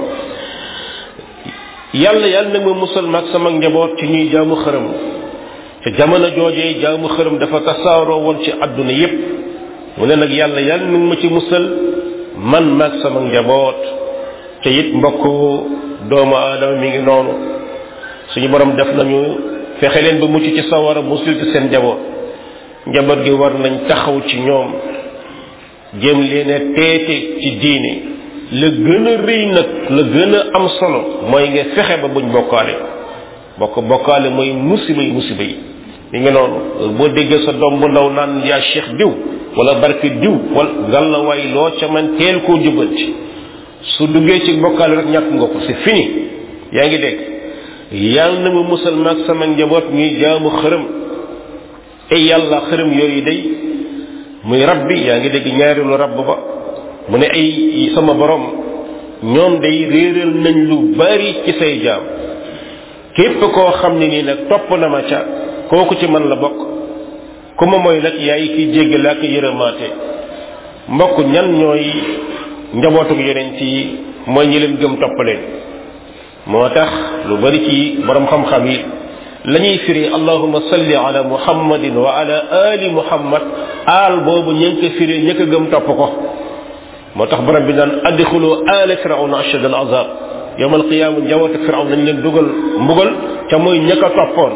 yàlla yàlla nag ma musal maag sama njaboot ci ñuy jaamu xërëm te jamono joojee jaamu xërëm dafa tasaaroo woon ci àdduna yépp mu ne nag yàlla yàlla nag ma ci musal man maag sama njaboot te it mbokk doomu aadama mi ngi noonu suñu borom def nañu fexe leen ba mucc ci sawara musul ci seen njaboot njaboot gi war nañ taxaw ci ñoom jéem leen a teete ci diine la gën a rëy nag la gën a am solo mooy nga fexe ba buñ bokkaale bokk bokkaale mooy musiba yi musiba yi mi ngi noonu boo déggee sa doom bu ndaw naan yaa cheikh diw wala barke diw wala gàllawaay loo ca man teel koo jubanti su duggee ci bokkaale rek ñàkk nga ko c'est fini yaa ngi dégg yàlla na ma musal maag sama njaboot ñuy jaamu xërëm ay yàlla xërëm yooyu day muy rab bi yaa ngi dégg ñaareelu rab ba mu ne ay sama borom ñoom day réeral nañ lu bari ci say jaam képp koo xam ne nii nag topp na ma ca kooku ci man la bokk ku ma mooy nag yaay ki jéggale ak yërëmaate mbokk ñan ñooy njabootuk yonent yi mooy ñi leen gëm topp leen moo tax lu bari ci borom xam-xam yi la ñuy firi allahuma salli ala muhammadin wa ala ali muhammad aal boobu ña ngi ko firi ña ko gëm topp ko moo tax borom bi naan adxulu ala firawna ashad al azab yowm alqiyama njabootu firawn nañ leen dugal mbugal ca mooy ña ko toppoon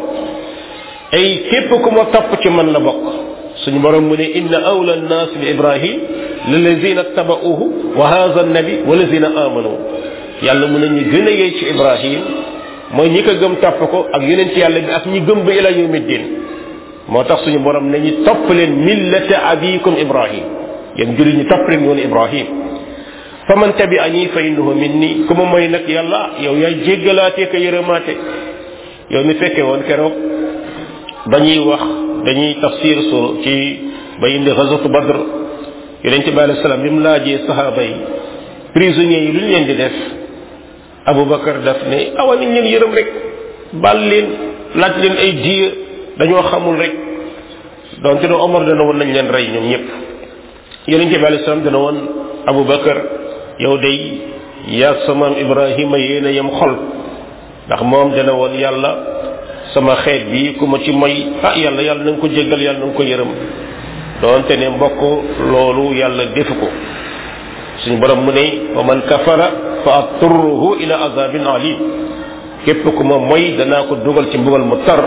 ay képp ku ma topp ci man la bokk suñu borom mu ne inna awla nnaas bi ibrahim lilazina tabauhu wa hadha annabi wa lazina amanu yàlla mu ne ñi gën a yey ci ibrahim mooy ñi ko gëm topp ko ak yeneen ci yàlla bi ak ñi gëm ba ila yawmi din moo tax suñu borom ne ñi topp leen millata abikum ibrahim yéen jullit ñi topp leen yoonu ibrahim fa man tabi'ani fa innahu minni ku ma mooy nag yàlla yow yaay jéggalaatee ko yërëmaate yow mi fekke woon keroog ba ñuy wax dañuy tafsir su ci ba indi ghazwatu badr yonent bi alayhi salaam bi mu laajee sahaaba yi prisonniers yi lu ñu leen di def abubakar daf ne awa nañ leen yërëm rek bal leen laaj leen ay diya dañoo xamul rek donte ne omar dana woon nañ leen rey ñoom ñëpp yonent bi alayhi salaam dana woon abubakar yow day yaag sa maam ibrahima yéen a yem xol ndax moom dana woon yàlla sama xeet bi ku ma ci moy ah yàlla yàlla na nga ko jéggal yàlla na nga ko yërëm doonte ne mbokk loolu yàlla defu ko suñu borom mu ne wa man kafara fa aturruhu ila azabin alim képp ku ma moy danaa ko dugal ci mbugal mu tar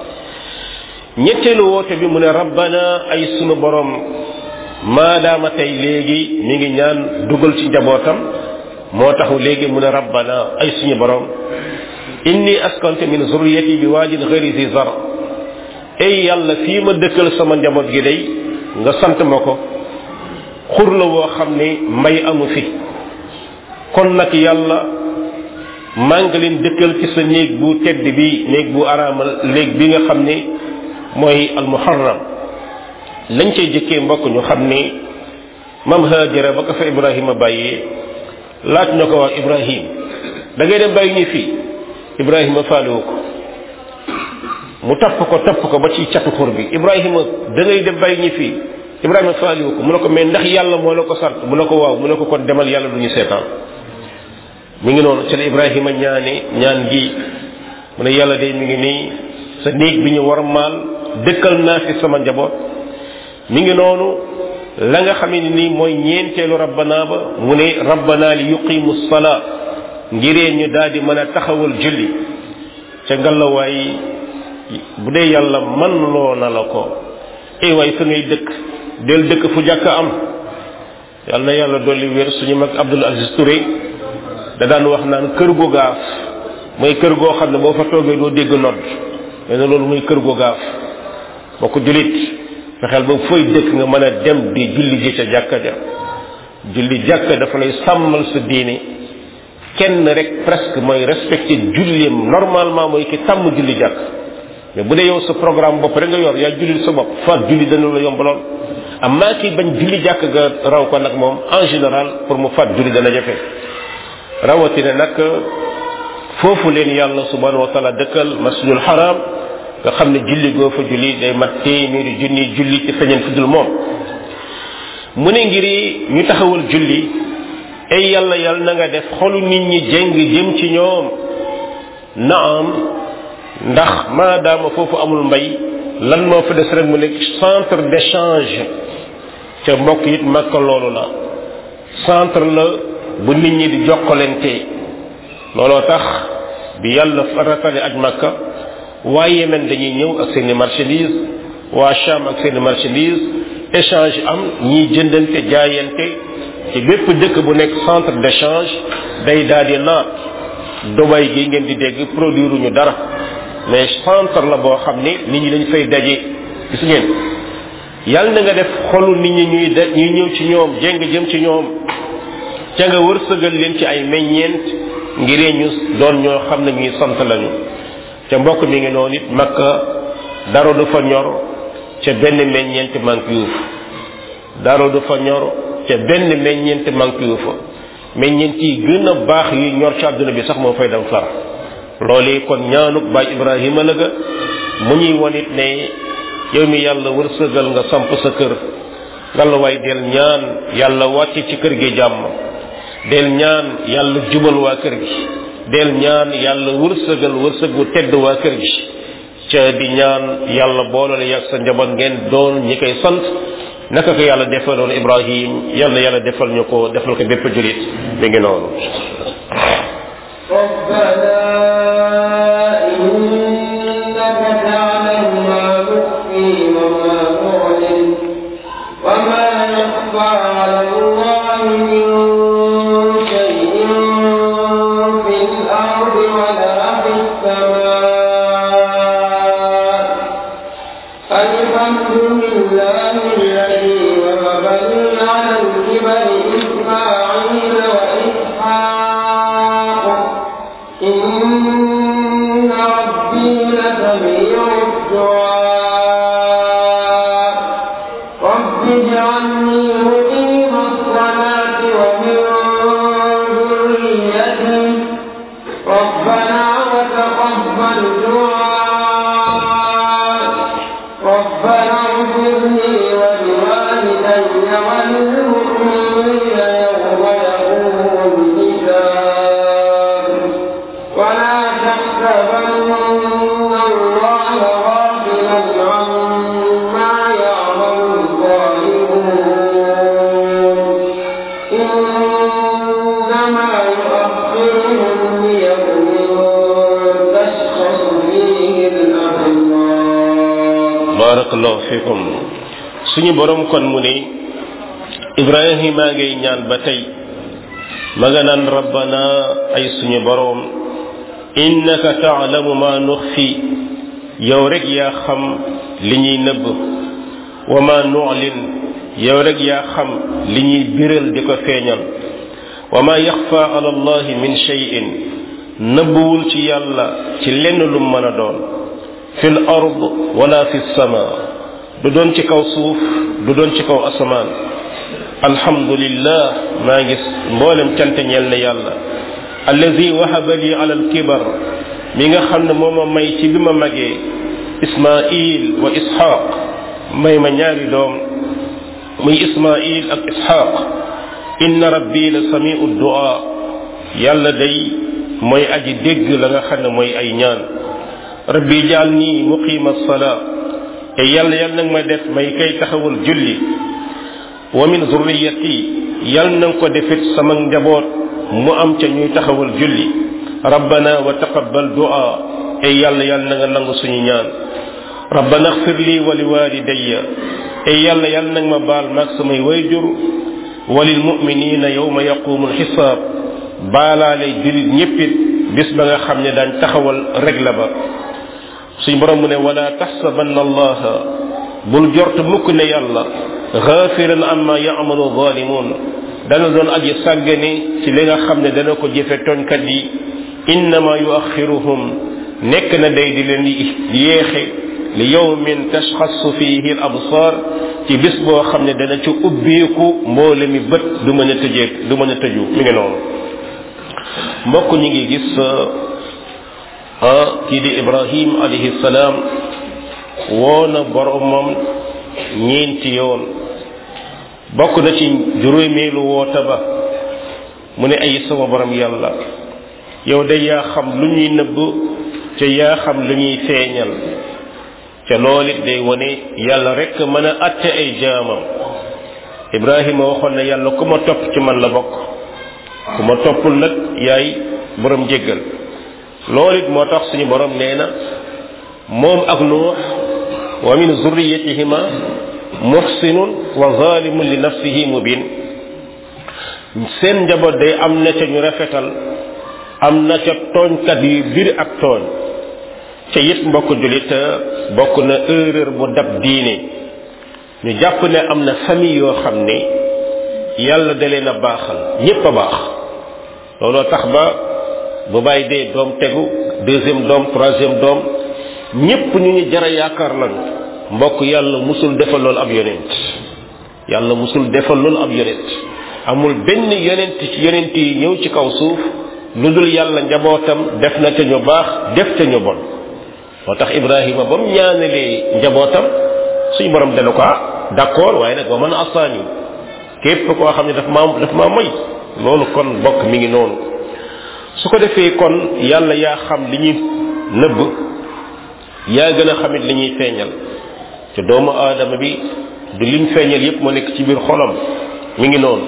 ñetteelu woote bi mu ne rabbana ay sunu borom maadaama tey léegi mi ngi ñaan dugal ci njabootam moo taxu léegi mu ne rabbana ay suñu borom inni askantu min zurriyati bi waajin ghairi zi zar ay yàlla fii ma dëkkal sama njaboot gi day nga sant ma ko xur la woo xam ne mbay amu fi kon nag yàlla maa ngi leen dëkkal ci sa néeg bu tedd bi néeg bu araamal léeg bi nga xam ne mooy almuharram lañ cay jëkkee mbokk ñu xam ni mam hajara ba ko fa ibrahima bàyyee laaj na ko wax ibrahim da ngay dem bàyyi ñu fii ibrahima faalewu ko mu topp ko topp ko ba ci catu xur bi ibrahima da ngay dem bàyyi ñu fii ibrahima faalewu ko mu ne ko mais ndax yàlla moo la ko sant mu ne ko waaw mu ne ko kon demal yàlla du ñu seetaan mi ngi noonu ci la ibrahima ñaane ñaan gi mu ne yàlla de mi ngi nii sa néeg bi ñu war maal dëkkal naa fi sama njaboot mi ngi noonu la nga xam ne nii mooy ñeenteelu rabbana ba mu ne rabbana li yuqimu salaa ngiree ñu daal di mën a taxawal julli ca ngalawaay bu dee yàlla man loo na la ko ay waay fa ngay dëkk del dëkk fu jàkk am yàlla na yàlla dolli wér suñu mag Abdul Aziz Touré da daan wax naan kër gu gaaf mooy kër goo xam ne boo fa toogee doo dégg nodd mais na loolu mooy kër gu gaaf boo ko julit fexeel ba fooy dëkk nga mën a dem di julli ji ca jàkka ja julli jàkka dafa lay sàmmal sa diine kenn rek presque mooy respecté julleem normalement mooy ki tàmm julli jàkk mais bu dee yow sa programme bopp rek nga yor yaa julli sa bopp faat julli dana la yomb lool amaa ki bañ julli jàkk nga raw ko nag moom en général pour mu faat julli dana jafe rawatina nag foofu leen yàlla subhanahu wa taala dëkkal masjidul haram nga xam ne julli goo fa julli day mat téeméeri junni julli ci feñeen fu dul moom mu ne ngir ñu taxawal julli ay yàlla yàlla na nga def xolu nit ñi jeng jëm ci ñoom naam ndax maadaama foofu amul mbay lan moo fa des rek mu nekk centre d'échange ca mbokk it makka loolu la centre la bu nit ñi di jokkalante looloo tax bi yàlla faratale aj makka waa Yemen dañuy ñëw ak seeni marchandise waa Cham ak seeni marchandise échange am ñiy jëndante jaayante ci bépp dëkk bu nekk centre d'échange day daal di naat Dubai gi ngeen di dégg produire ñu dara mais centre la boo xam ni nit ñi dañ fay daje gis ngeen yàlla na nga def xolu nit ñi ñuy de ñuy ñëw ci ñoom jéng jëm ci ñoom ca nga wërsëgal leen ci ay meññeent ngiree ñu doon ñoo xam ne ñuy sant lañu ca mbokk mi ngi noonu it makka dara du fa ñor ca benn meññeent manque yu fa dara du fa ñor ca benn meññeent manque yu fa meññeent yi gën a baax yi ñor ci àdduna bi sax moo fay dem far loolu kon ñaanuk baay ibrahima la ga mu ñuy won it ne yow mi yàlla wërsëgal nga samp sa kër ngalla waay del ñaan yàlla wàcce ci kër gi jàmm del ñaan yàlla jubal waa kër gi del ñaan yàlla wërsëgal wërsëg bu tedd waa kër gi ca di ñaan yàlla boolale yàgg sa njaboot ngeen doon ñi koy sant naka ko yàlla defaloon ibrahim yàlla yàlla defal ñu ko defal ko bépp julit mi ngi noonu ربنا إنك تعلم ما نخفي وما نعلن وما يخفى على الله من شيء في الأرض ولا في السماء الحمد لله الذي وهب لي على الكبر إسماعيل وإسحاق إن ربي لسميع الدعاء رب اجعلني مقيم الصلاة ومن ذريتي ربنا وتقبل دعاء ربنا اغفر لي ولوالدي وللمؤمنين يوم يقوم الحساب ولا تحسبن الله غافلا عما يعمل الظالمون إنما يؤخرهم ليوم تشخص فيه الأبصار barakallahu fikum suñu borom kon mu ne ibrahima ngay ñaan ba tey ma nga naan rabbana ay suñu borom innaka taalamu ma nuxfi yow rek yaa xam li ñuy nëbb wa ma nu'lin yow rek yaa xam li ñuy biral di ko feeñal wa ma yaxfa ala allahi min shay'in nëbbuwul ci yàlla ci lenn lu mën a doon fil ard wala fi sama du doon ci kaw suuf du doon ci kaw asamaan alhamdulillah maa ngi mboolem cant ñeel na yàlla allazi wahaba li ala alkibar mi nga xam ne moo ma may ci bi ma magee ismail wa ishaq may ma ñaari doom muy ismail ak ishaq inna rabbi la samiu du'a yàlla day mooy aji dégg la nga xam ne mooy ay ñaan rabbi jaal nii muqima salaa te yàlla yàlla nag ma def may kay taxawal julli wa min zurriyati yàlla na ko defit sama njaboot mu am ca ñuy taxawal julli rabbana wa taqabbal du'a te yàlla yàlla na nga nangu suñu ñaan rabbana xfir lii wa li walidayya te yàlla yàlla nag ma baal maag samay wayjur wa lil mu'minina yawma yaqumu alxisaab baalaale jullit ñéppit bis ba nga xam ne daañ taxawal régla ba suñ borom mu ne wala taxsabanna allaha bul jort mukk ne yàlla gaafiran amma yamalu zalimun dana doon aji sàggane ci li nga xam ne dana ko jëfe tooñkat yi innama yuaxiruhum nekk na day di leen yéexe li yawmin tashxasu fihi al absar ci bis boo xam ne dana ci ubbeeku mboole mi bët du mën a tëjee du mën a tëju mi ngi noonu mbokk ñi ngi gis ah kii di ibrahim alayhi salaam woona boromam ñeenti yoon bokk na ci juróomeelu woota ba mu ne ay sama borom yàlla yow de yaa xam lu ñuy nëbb ca yaa xam lu ñuy feeñal ca loolu it day wone yàlla rek mën a atte ay jaamam ibrahima waxoon na yàlla ku ma topp ci man la bokk ku ma toppul nag yaay borom jéggal loolu it moo tax suñu borom nee na moom ak nuux wa min zurriyatihima muhsinun wa zalimun li nafsihi mubin seen njaboot day am na ca ñu rafetal am na ca tooñkat yu bir ak tooñ ca it mbokk julit bokk na erreur bu dab diine ñu jàpp ne am na famille yoo xam ne yàlla da leen a baaxal ñépp a baax looloo tax ba bu bàyyi dee doom tegu deuxième doom troisième doom ñépp ñu ñu jara yaakaar lan mbokk yàlla musul defal loolu ab yonent yàlla musul defal loolu ab yonent amul benn yonent ci yonent yi ñëw ci kaw suuf lu dul yàlla njabootam def na te ñu baax def te ñu bon moo tax ibrahima ba mu ñaanalee njabootam suñu borom dana ko ah d'accord waaye nag ba mën a asaani képp koo xam ne daf maa daf maa moy loolu kon bokk mi ngi noonu su ko defee kon yàlla yaa xam li ñuy nëbb yaa gën a xamit li ñuy feeñal te doomu aadama bi du liñ feeñal yépp mu nekk ci biir xolam mi ngi noonu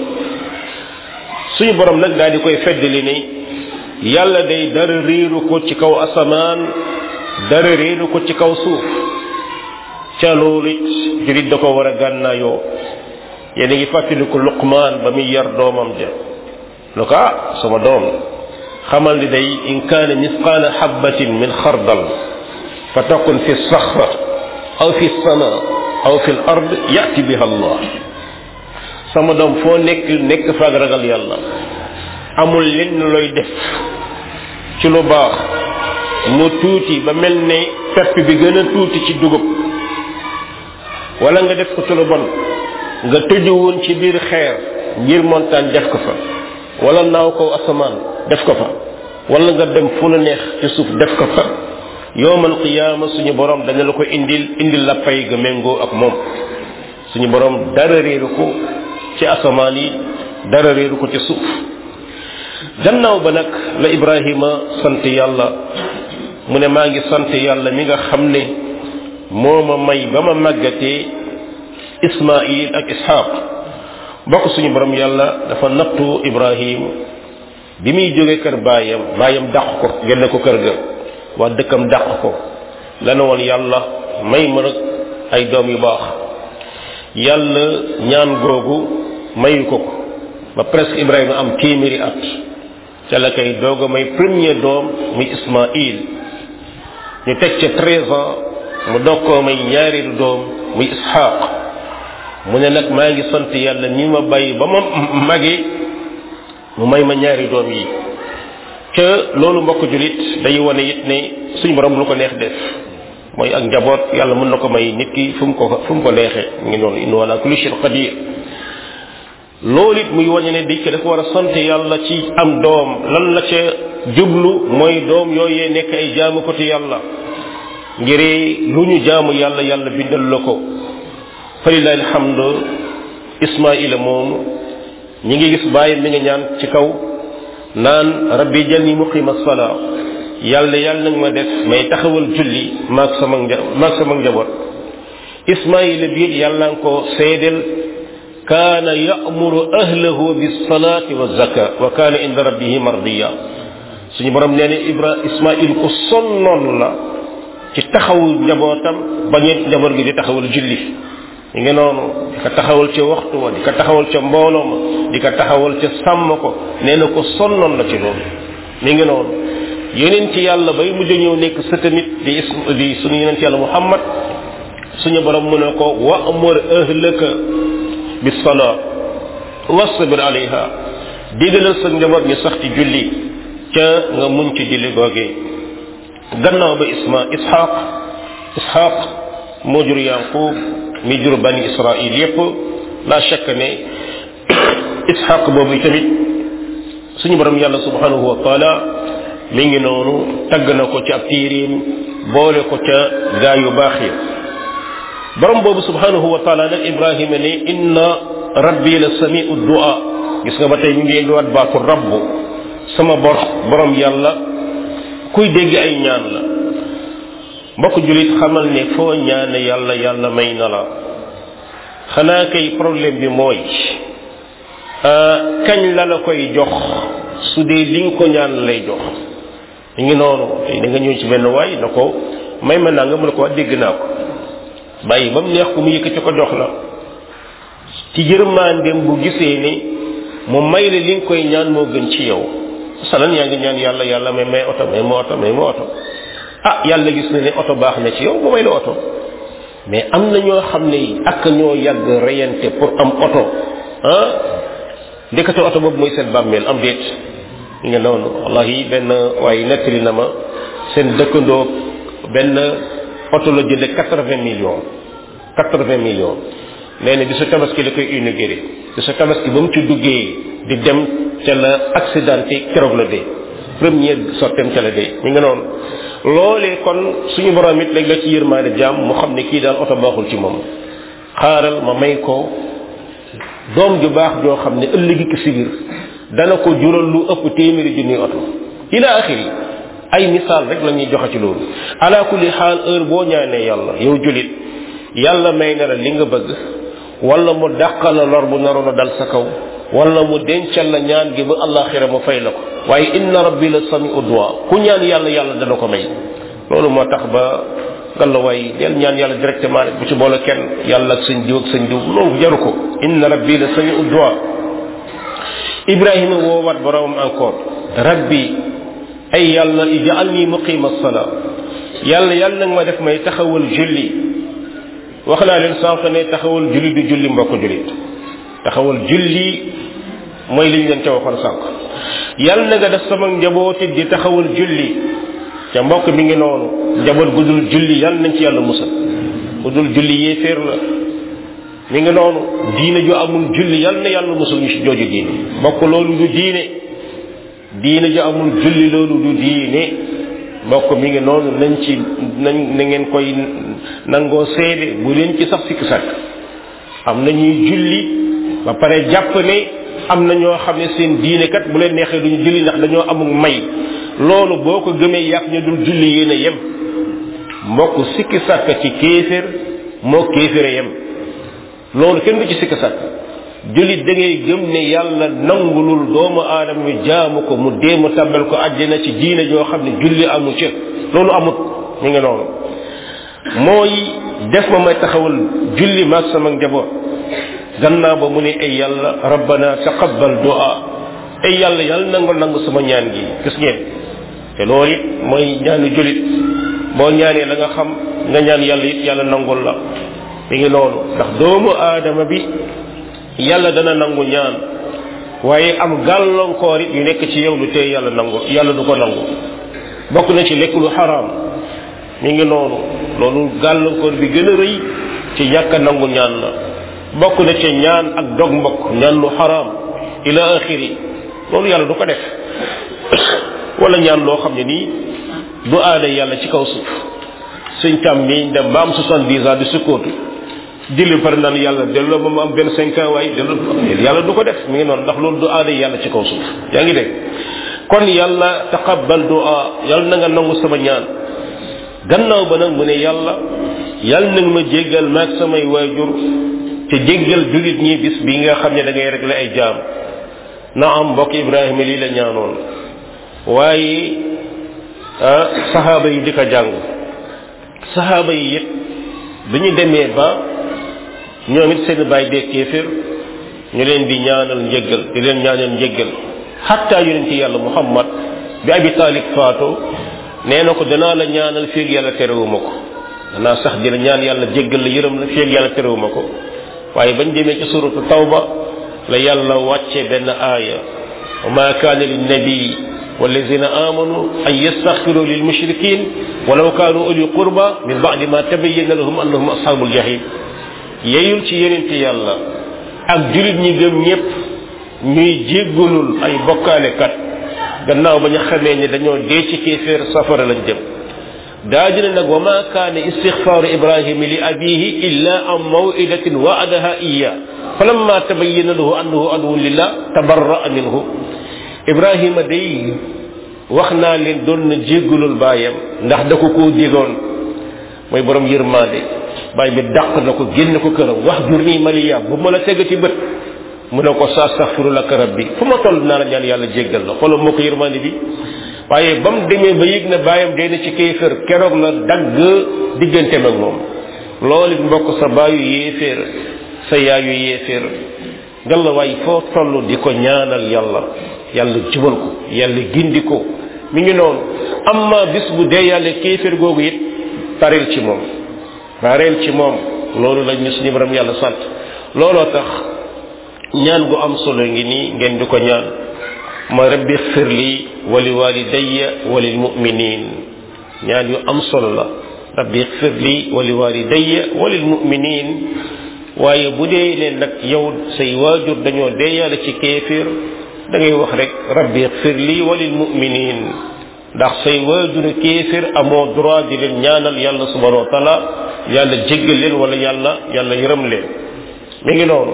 suñu borom nag daal di koy feddali ni yàlla day dara réeru ko ci kaw asamaan dara réeru ko ci kaw suuf ca loolu it jurit da ko war a gànnaayoo yéen a ngi fàttaliku luqmaan ba muy yar doomam ja lu ko ah sama doom xamal ni day in kaana misqaala xabbatin min xardal fa takun fi saxra aw fi sama aw fi l ard yati biha allah sama doom foo nekk nekk faag ragal yàlla amul lenn looy def ci lu baax mu tuuti ba mel ne pepp bi gën a tuuti ci dugub wala nga def ko ci lu bon nga tëju woon ci biir xeer ngir montagne def ko fa wala naaw ko asamaan def ko fa wala nga dem fu la neex ci suuf def ko fa yowmal qiyaama suñu borom dana la ko indil indil la pay ga méngoo ak moom suñu borom dara réeru ko ci asamaan yi dara réeru ko ci suuf gannaaw ba nag la ibrahima sant yàlla mu ne maa ngi sant yàlla mi nga xam ne moo ma may ba ma màggatee ismail ak ishaq bokk suñu borom yàlla dafa nattu ibrahim bi muy jóge kër baayam baayam dàq ko génne ko kër ga waa dëkkam dàq ko la ne woon yàlla may ma rek ay doom yu baax yàlla ñaan googu mayu ko ko ba presque ibrahima am téeméeri at ca la koy doog a may premier doom muy ismail ñu teg ca treize ans mu doog koo may ñaareelu doom muy ishaq mu ne nag maa ngi sant yàlla ni ma bàyyi ba ma mage mu may ma ñaari doom yi ca loolu mbokk julit day wane it ne suñu borom lu ko neex def mooy ak njaboot yàlla mën na ko may nit ki fu mu ko fu mu ko neexee ngi noonu in wala kulli shay'in qadir loolu it muy wañe ne dikk dafa war a sant yàlla ci am doom lan la ca jublu mooy doom yooyee nekk ay jaamukatu yàlla ngir lu ñu jaamu yàlla yàlla bindal la ko falilahi alhamdu ismaila moomu ñi ngi gis bàyyi mi ngi ñaan ci kaw naan rabbi jalni muqima salaa yàlla yàlla nag ma def may taxawal julli maag sama nja maag sama njaboot ismaila biir yàlla nga ko seedel kaana ya'muru ahlahu bis salaati wa zaka wa kaana inda rabbihi mardiya suñu borom nee na ibra ismail ko sonnoon la ci taxawu njabootam bañet njaboot gi di taxawal julli ñu ngi noonu di ko taxawal ca waxtu wa di ko taxawal ca mbooloo ma di ko taxawal ca sàmm ko nee na ko sonnoon la ci loolu mi ngi noonu yeneen ci yàlla bay mujj ñëw nekk sa tamit di is di suñu yeneen ci yàlla muhammad suñu borom mu ne ko wa amur ahlaka bis salaa wasbir alayha digalal sa njaboot ñu sax ci julli ca nga muñ ci julli googee gannaaw ba isma ishaq ishaq moo jur yaqub mi jur bani israil yépp la shakk ne ishaq boobu tamit suñu borom yàlla subhanahu wa taala mi ngi noonu tagg na ko ci ab tiiriim boole ko ca gaa yu baax yi borom boobu subhanahu wa taala nag ibrahima ne inna rabbi la samiu du'a gis nga ba tey ñu ngi indiwaat baatu rabbu sama bor borom yàlla kuy dégg ay ñaan la mbokk julit xamal ne foo ñaane yàlla yàlla may na la xanaa kay problème bi mooy kañ la la koy jox su dee li nga ko ñaan lay jox ñu ngi noonu tey da nga ñëw ci benn waay na ko may ma naa nga mu ne ko wax dégg naa ko bàyyi ba mu neex ko mu yëkkati ko jox la ci yërmandeem bu gisee ni mu may la li nga koy ñaan moo gën ci yow salan yaa ngi ñaan yàlla yàlla may may oto may ma oto may ma oto ah yàlla gis na ne oto baax na ci yow mu may la oto mais am na ñoo xam ne ak ñoo yàgg reyante pour am oto ah ndekete oto boobu mooy seen bàmmeel am déet nga noonu wallahi benn waaye nettali na ma seen dëkkandoo benn oto la jënde quatre vingt millions quatre vingt millions nee na bi su tabaski la koy inauguré bi su tabaski ba mu ci duggee di dem ca la accidenté keroog la dee première sortem ca la dee ñu nga noonu loolee kon suñu borom it léegi la ci yërmaane jaam mu xam ne kii daal oto baaxul ci moom xaaral ma may ko doom ju baax joo xam ne ëllëgi ki sibir dana ko jural lu ëpp téeméeri junni oto ila axiri ay misaal rek la ñuy joxe ci loolu ala kulli xaal heure boo ñaanee yàlla yow julit yàlla may na la li nga bëgg wala mu dàqal la lor bu naroon a dal sa kaw wala mu dencal la ñaan gi ba allaxira mu fay la ko waaye inna rabbi la samiu du'a ku ñaan yàlla yàlla dana ko may loolu moo tax ba galla waay del ñaan yàlla directement rek bu ci boole kenn yàlla ak sëñ diw ak sëñ diw loolu jaru ko inna rabbi la samiu du'a ibrahima woowaat boromam encore rabbi ay yàlla ij'alni muqima sala yàlla yàlla nag ma def may taxawal julli wax naa leen sànq ne taxawal julli du julli mbokk jullit taxawal julli mooy liñ leen ca waxoon sànq yàlla na nga def sama njabooti di taxawal julli ca mbokk mi ngi noonu njaboot gu dul julli yàlla nañ ci yàlla musal gu dul julli yéeféer la mi ngi noonu diine ju amul julli yàlla na yàlla musul ñu ci jooju diine mbokk loolu du diine diine ju amul julli loolu du diine mbokk mi ngi noonu nañ ci nañ na ngeen koy nangoo seede bu leen ci sax sikk sàkk am na ñuy julli ba pare jàpp ne am na ñoo xam ne seen diine kat bu leen neexee duñu julli ndax dañoo amul may loolu boo ko gëmee yàq ñu dul julli yéen a yem mbokk sikki sàkk ci kéefér moo kéefére yem loolu kenn du ci sikki sàkk jullit da ngay gëm ne yàlla nangulul doomu aadama yu jaamu ko mu dee mu tàbbal ko àjjana ci diine joo xam ne julli amu ci loolu amut mi ngi noonu mooy def ma may taxawal julli maag sama njaboot gannaaw ba mu ne ay yàlla rabbana taqabbal du'a ay yàlla yàlla nangul nangu sama ñaan gi gis ngeen te loolu it mooy ñaanu jullit boo ñaanee la nga xam nga ñaan yàlla it yàlla nangul la mi ngi noonu ndax doomu aadama bi yàlla dana nangu ñaan waaye am gàllankoor it yu nekk ci yow lu tey yàlla nangu yàlla du ko nangu bokk na ci lekk lu xaraam mi ngi noonu loolu gàllankoor bi gën a rëy ci ñàkk a nangu ñaan la bokk na ci ñaan ak dog mbokk ñaan lu xaraam ila axiri loolu yàlla du ko def wala ñaan loo xam ne nii du aada yàlla ci kaw suuf suñ tam mi dem ba am soixante-dix ans di sukkootu julli par naan yàlla delloo ba mu am benn cinq ans waaye delloo yàlla du ko def mi ngi noonu ndax loolu du aada yàlla ci kaw suuf yaa ngi dégg kon yàlla taqabbal du'a yàlla na nga nangu sama ñaan gannaaw ba nag mu ne yàlla yàlla na nga ma jéggal maag samay waajur te jéggal jullit ñi bis bi nga xam ne da ngay régler ay jaam na am mbokk Ibrahima lii la ñaanoon waaye saxaaba yi di ko jàng saxaaba yi it bi ñu demee ba ñoom it seen bàyyi dee kéefér ñu leen di ñaanal njëggal di leen ñaanal njëggal xatta yonent yàlla muhammad bi abi taalib faatu nee na ko danaa la ñaanal féeg yàlla terewuma ko danaa sax di la ñaan yàlla jéggal la yërëm la féeg yàlla terewuma ko waaye bañ demee ci suratu tawba la yàlla wàcce benn aaya wa ma kaana linnabii والذين آمنوا أن يستغفروا للمشركين ولو كانوا أولي قربى من بعد ما تبين لهم أنهم أصحاب الجحيم yeyul ci yenente yàlla ak julit ñi gëm ñépp ñuy jéggulul ay bokkaalekat gannaaw ba ñu xamee ne dañoo dee ci kéeféer safara lañ jëm daa dina nag wa ma kaana istixfaaru ibrahima li abihi illa an mawidatin waadaha iya falamma tabayyana lahu annahu aduwwun lillah tabarra'a minhu ibrahima day wax naa leen doon na jéggulul baayam ndax da ko koo digoon mooy borom yërmaande baay bi dàq na ko génn ko këram wax jur nii maliya bu ma la tegati bët mu ne ko sa astaghfiru laka rabbi fu ma toll naa la ñaan yàlla jéggal la xoolal moo ko yërmaande bi waaye ba mu demee ba yëg na baayam dee na ci kéefër keroog la dagg digganteem ak moom loolu it mbokk sa baayu yéeféer sa yaayu yéeféer ngalla waay foo toll di ko ñaanal yàlla yàlla jubal ko yàlla gindi ko mi ngi noonu amma bis bu dee yàlla kéeféer googu it pareel ci moom pareel ci moom loolu la ñu suñu borom yàlla sant looloo tax ñaan gu am solo ngi nii ngeen di ko ñaan ma rabbi xfir li wali walidayya walil muminin ñaan yu am solo la rabbi xfir li wali walidayya walil muminin waaye bu dee leen nag yow say waajur dañoo dee yàlla ci kéeféer da ngay wax rek rabbi xfir li walil muminin ndax say waajuru kéeféer amoo droit di leen ñaanal yàlla subhanahu wa taala yàlla jéggal leen wala yàlla yàlla yërëm leen mi ngi noonu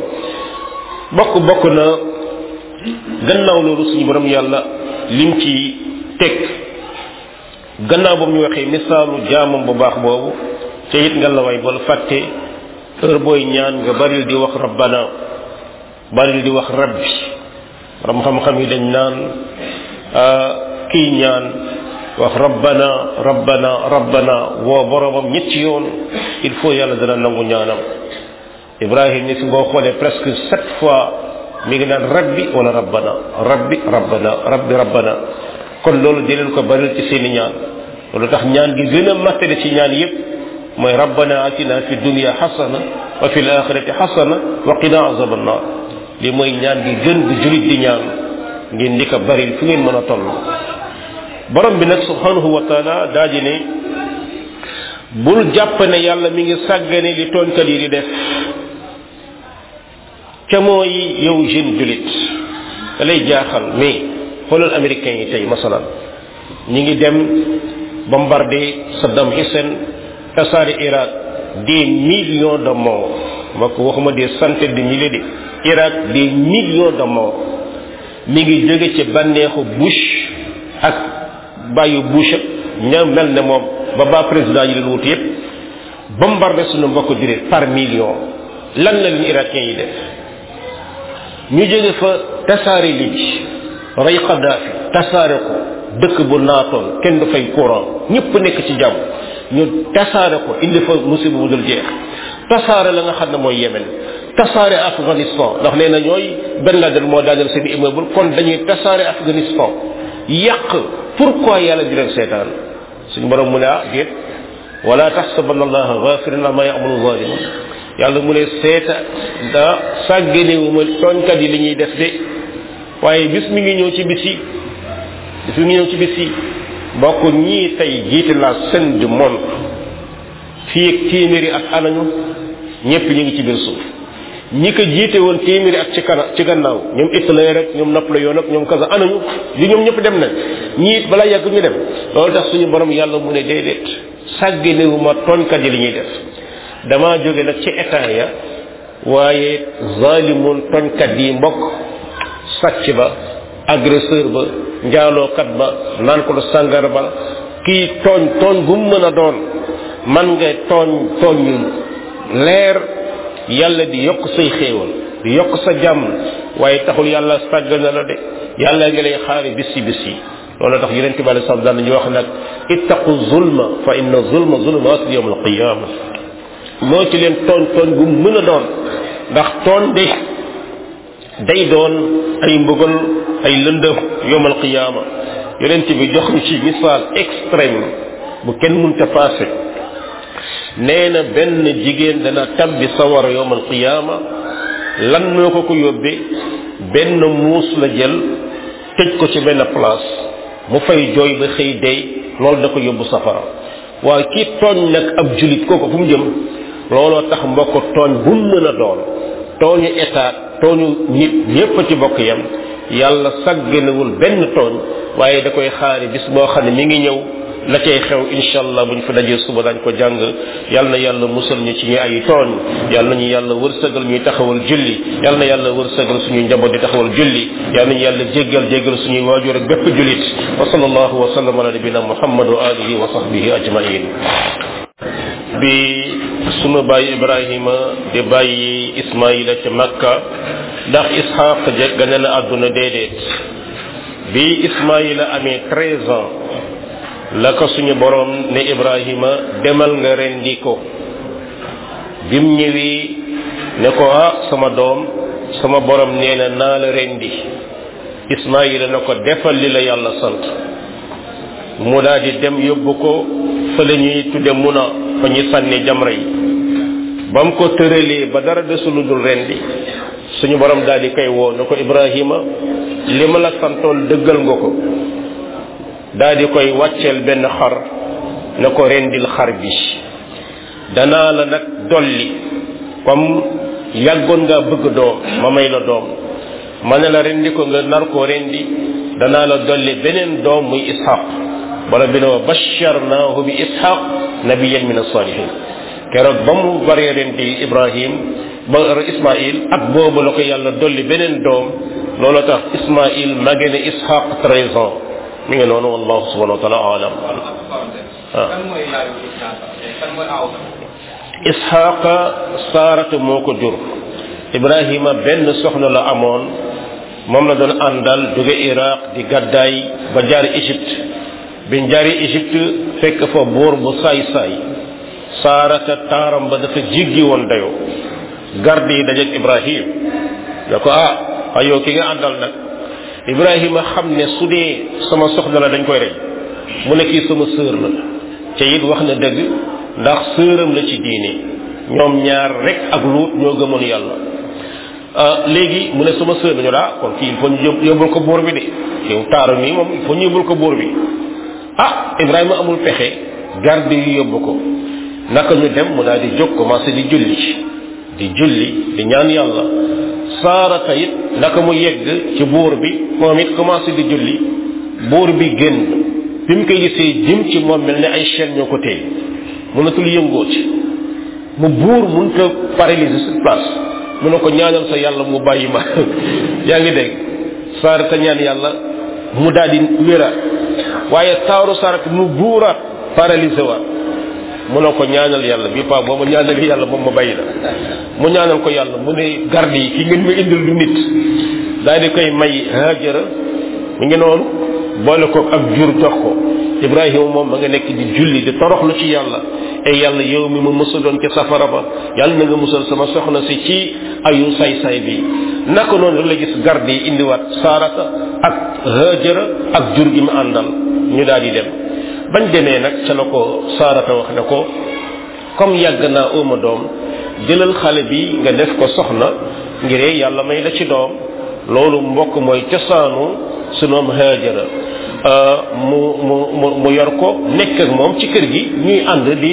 bokk bokk na gannaaw loolu suñu borom yàlla lim ci teg gannaaw boobu ñu waxee misaalu jaamam bu baax boobu ca it nga la way bal fàtte heure booy ñaan nga baril di wax rabbana baril di wax rabbi ram xam-xam yi dañ naan kii ñaan wax rabbana rabbana rabbana woo boromam ñetti yoon il faut yàlla dana nangu ñaanam ibrahim ni si boo xoolee presque sept fois mi ngi naan rabbi wala rabbana rabbi rabbana rabbi rabbana kon loolu di leen ko baril ci seeni ñaan loolu tax ñaan gi gën a mattale ci ñaan yépp mooy rabbana atina fi dunya xasana wa fi alaxirati xasana wa qina azab annar li mooy ñaan gi gën bu julit di ñaan ngeen di ko baril fu ngeen mën a toll borom bi nag subhanahu wa taala daa di ne bul jàpp ne yàlla mi ngi sàggane li tooñkat yi di def ca mooy yow jeune julit da lay jaaxal mais xoolal américains yi tey masalan ñi ngi dem bombarder Saddam Hussein tasaare Irak des millions de morts ma ko waxuma des centaines de milliers de Irak des millions de morts mi ngi jóge ci bànneexu Bush ak bàyyi Bush ña mel ne moom ba ba président yi leen wut yépp bombardé suñu mbokk jurit par million lan la leen irakien yi def ñu jóge fa tasaare Libye rey Kadhafi tasaare ko dëkk bu naatoon kenn du fay courant ñëpp nekk ci jàmm ñu tasaare ko indi fa musiba bu dul jeex tasaare la nga xam ne mooy Yemen tasaare Afghanistan ndax nee na ñooy Ben Laden moo daaneel seen immeuble kon dañuy tasaare Afghanistan yàq pourquoi yàlla di leen seetaan suñu borom mu ne ah déet wala taxsabanna allaha ghafiran amma ya'malu zalimun yàlla mu ne seeta da sàgganewuma tooñkat yi li ñuy def de waaye bis mi ngi ñëw ci bis yi bis mi ngi ñëw ci bis yi mbokk ñii tey jiite la scène du monde fii ak téeméeri at anañu ñëpp ñu ngi ci biir suuf ñi ko jiite woon téeméeri at ci kana ci gannaaw ñoom Hitler rek ñoom Napoléon ak ñoom kaza anañu li ñoom ñëpp dem nañ ñii it balaa yàgg ñu dem loolu tax suñu borom yàlla mu ne déedéet sàgganewuma tooñkat yi li ñuy def damaa jóge nag ci état ya waaye zalimun tooñkat yi mbokk sàcc ba agresseur ba njaalookat ba naan ko sàngar ba kii tooñ tooñ gu mu mën a doon man nga tooñ tooñ ñu leer yàlla di yokk say xéewal di yokk sa jàmm waaye taxul yàlla sàgg na la de yàlla nga lay xaari bis yi bis yi loolu tax yonente bi alei salam daan ñu wax nag ittaqu zulma fa inna zulma zulumat yawm alqiyama moo ci leen tooñ tooñ gu mu mën a doon ndax tooñ de day doon ay mbugal ay lëndëm yawm alqiyama yonente bi jox ñu ci misaal extrême bu kenn mënta passé nee na benn jigéen dana tabbi sawara yowm alqiyaama lan moo ko ko yóbbe benn muus la jël tëj ko ci benn place mu fay jooy ba xëy dey loolu da ko yóbbu safara waaye kii tooñ nag ab julit kooku fu mu jëm looloo tax mbokk tooñ bu mu mën a doon tooñu état tooñu nit ñépp ci bokk yam yàlla sagganewul benn tooñ waaye da koy xaari bis boo xam ne mi ngi ñëw la cay xew insha allah buñ fi dajee suba dañ ko jàng yal na yàlla musal ñu ci ñu ay tooñ yal nañu yàlla wërsëgal ñuy taxawal julli yal na yàlla wërsëgal suñuy njaboot di taxawal julli yal nañu yàlla jéggal jéggal suñuy waajur ak bépp julit wa sallallahu wa sallam ala nabina muhammad wa alihi wa sahbihi ajmain bi sunu bàyyi ibrahima di bàyyi ismaila ca makka ndax ishaq gane na àdduna déedéet bi ismaila amee treize ans la ko suñu borom ne ibrahima demal nga rendi ko bim ñëwee ne ko ah sama doom sama borom nee na naa la rendi ismaila na ko defal li la yàlla sant mu daal di dem yóbbu ko fa la ñuy tudde muna fa ñuy sànni jamra yi ba mu ko tëralee ba dara desulu dul rendi suñu borom daal di koy woo ne ko ibrahima li ma la santoon dëggal nga ko daal di koy wàcceel benn xar na ko rendil xar bi danaa la nag dolli comme yàggoon ngaa bëgg doom ma may la doom ma ne la rendi ko nga nar koo rendi danaa la dolli beneen doom muy ishaq wala bi ne wa basharnaahu bi ishaq nabiyan min asalihin keroog ba mu baree rendi ibrahim ba ismail at boobu la ko yàlla dolli beneen doom loolu tax ismail mage ne ishaq treize ans mi ngi noonu wallahu subhanahu wa taala alam ishaqa saarata moo ko jur ibrahima benn soxna la amoon moom la doon àndal jóge iraq di gàddaay ba jaari égypte biñ jaari égypte fekk fa buur bu saay saay saarata taaram ba dafa jiggi woon dayoo garde yi dajeeg ibrahim da ko ah ayoo ki nga àndal nag ibrahima xam ne su dee sama soxna la dañ koy rey mu ne kii sama sœur la te it wax na dëgg ndax sëram la ci diine ñoom ñaar rek ak luut ñoo gëmoon yàlla léegi mu ne sama sœur la ñu daa kon kii il faut ñu yóbbul ko buur bi de yow taaru nii moom il faut ñu yóbbul ko buur bi ah ibrahima amul pexe garde yu yóbbu ko naka ñu dem mu daal di jóg commencé di julli di julli di ñaan yàlla saarata it naka mu yegg ci buur bi moom it commencé di julli buur bi génn bi mu koy gisee jëm ci moom mel ne ay chaîne ñoo ko téye mënatul yëngoo ci mu buur mënut a paralyser sur place mu ne ko ñaanal sa yàlla mu bàyyi ma yaa ngi dégg saarata ñaan yàlla mu daal di wéraat waaye taaru saarata mu buuraat paralysé waat mu ne ko ñaanal yàlla bi pa boo ma ñaanal yàlla moom ma bàyyi la mu ñaanal ko yàlla mu ne garde yi ki ngeen ma indil du nit daal di koy may hajara mi ngi noonu boole ko ak jur jox ko ibrahima moom ma nga nekk di julli di toroxlu ci yàlla e yàlla yow mi ma musaloon ci safara ba yàlla na nga musal sama soxna si ci ayu say-say bi naka noonu la gis garde yi indiwaat saarata ak hajara ak jur gi mu àndal ñu daal di dem bañ demee nag ca la ko saarata wax ne ko comme yàgg naa uma doom jëlal xale bi nga def ko soxna ngiree yàlla may la ci doom loolu mbokk mooy cosaanu sunu am haajara mu mu mu mu yor ko nekk ak moom ci kër gi ñuy ànd di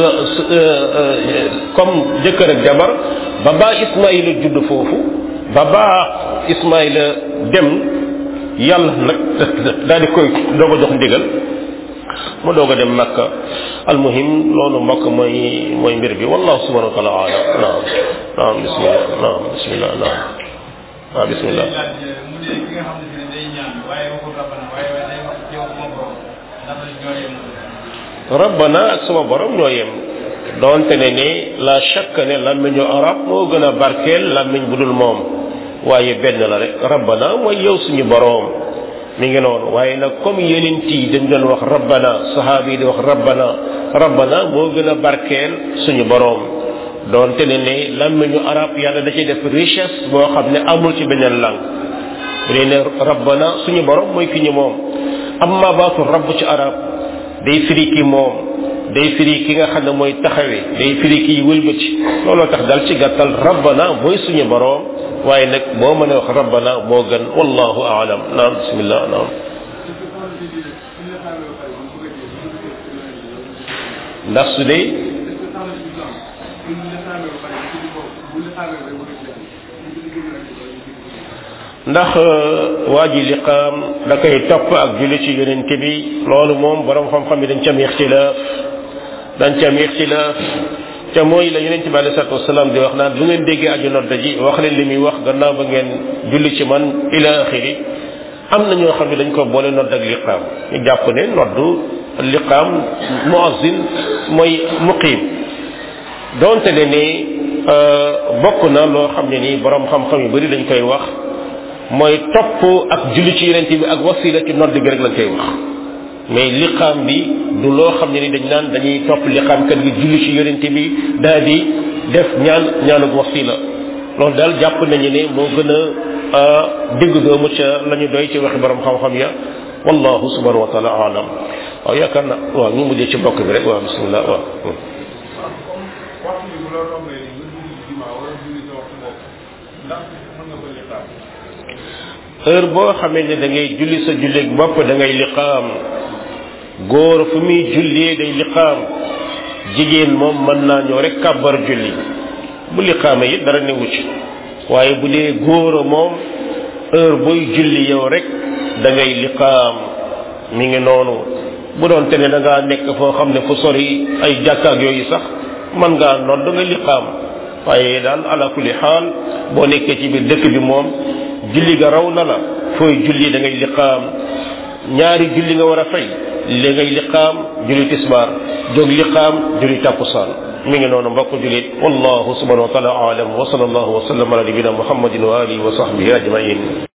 comme jëkkër ak jabar ba baa Ismaïla judd foofu ba baa Ismaïla dem yàlla nag daal di koy doog a jox ndigal mu doog a dem Makka almuhim loolu mbokk mooy mooy mbir bi wallahu subhanahu wa taala alam naam naam bismillah naam bismillah naam waaw bismillah mu ne ki nga xam ne day ñaan waaye waxul rabbana waaye day wax yow sama borom ndax ñoo yem rabbana ak sama borom ñoo yem doonte ne ni la chaque ne làmmiñu arab moo gën a barkeel làmmiñ bu dul moom waaye benn la rek rabbana mooy yow suñu borom mi ngi noonu waaye nag comme yeneen tii dañ doon wax rabbana sahaaba yi di wax rabbana rabbana moo gën a barkeel suñu borom doonte ne ne làmmiñu arab yàlla da ciy def richesse boo xam ne amul ci beneen langue bu dee ne rabbana suñu borom mooy ki ñu moom amma baatu rabb ci arab day firi ki moom day firi ki nga xam ne mooy taxawe day firi ki wëlbati looloo tax dal ci gàttal rabbana mooy suñu borom waaye nag boo mën a wax rabbana moo gën wallahu aalam naam bismillah naam ndax su dee ndax waa ji liqaam da koy topp ak julli ci yonent bi loolu moom borom xam-xam yi dañ ca am ixtilaaf dañ ca am ixtilaaf te mooy la yonent bi alei salatu wasalaam di wax naan bu ngeen déggee aju nodda ji wax leen li muy wax gannaaw ba ngeen julli ci man ila axiri am na ñoo xam ne dañ ko boole nodd ak liqaam ñu jàpp ne noddu liqaam muazzin mooy muqiim donte ne ni bokk na loo xam ne nii borom xam-xam yu bari dañ koy wax mooy topp ak julli ci yonent bi ak wasila ci nodd bi rek lañ koy wax mais liqaam bi du loo xam ne ni dañ naan dañuy topp liqaam kat gi julli ci yonent bi daal di def ñaan ñaanug wasila loolu daal jàpp nañu ne moo gën a digg doomu ca la ñu doy ci waxi borom xam-xam ya wallahu subhanahu wa taala alam waaw yaakaar na waaw ñu mujjee ci bokk bi rek waaw bismillah waaw waxtu bi bu la rombee ni nga julli juma wala julli sa waxtu bopp ndax mën nga ko liqaam heure boo xamee ne da ngay julli sa julleeg bopp da ngay liqaam góor fu muy jullee day liqaam jigéen moom mën naa ñëw rek kàbbar julli bu liqaama it dara newu ci waaye bu dee góor moom heure booy julli yow rek da ngay liqaam mi ngi noonu bu doon te ne da ngaa nekk foo xam ne fu sori ay jàkkaak yooyu sax mën ngaa nodd da nga liqaam waaye daal ala kulli xaal boo nekkee ci biir dëkk bi moom julli ga raw na la fooy julli da ngay liqaam ñaari julli nga war a fay li ngay liqaam julli tisbaar jóg liqaam julli takkusaan mi ngi noonu mbokk julit wallahu subhanahu wa taala aalam wa sallallahu wa sallam ala nabina muhammadin wa alihi wa sahbihi ajmain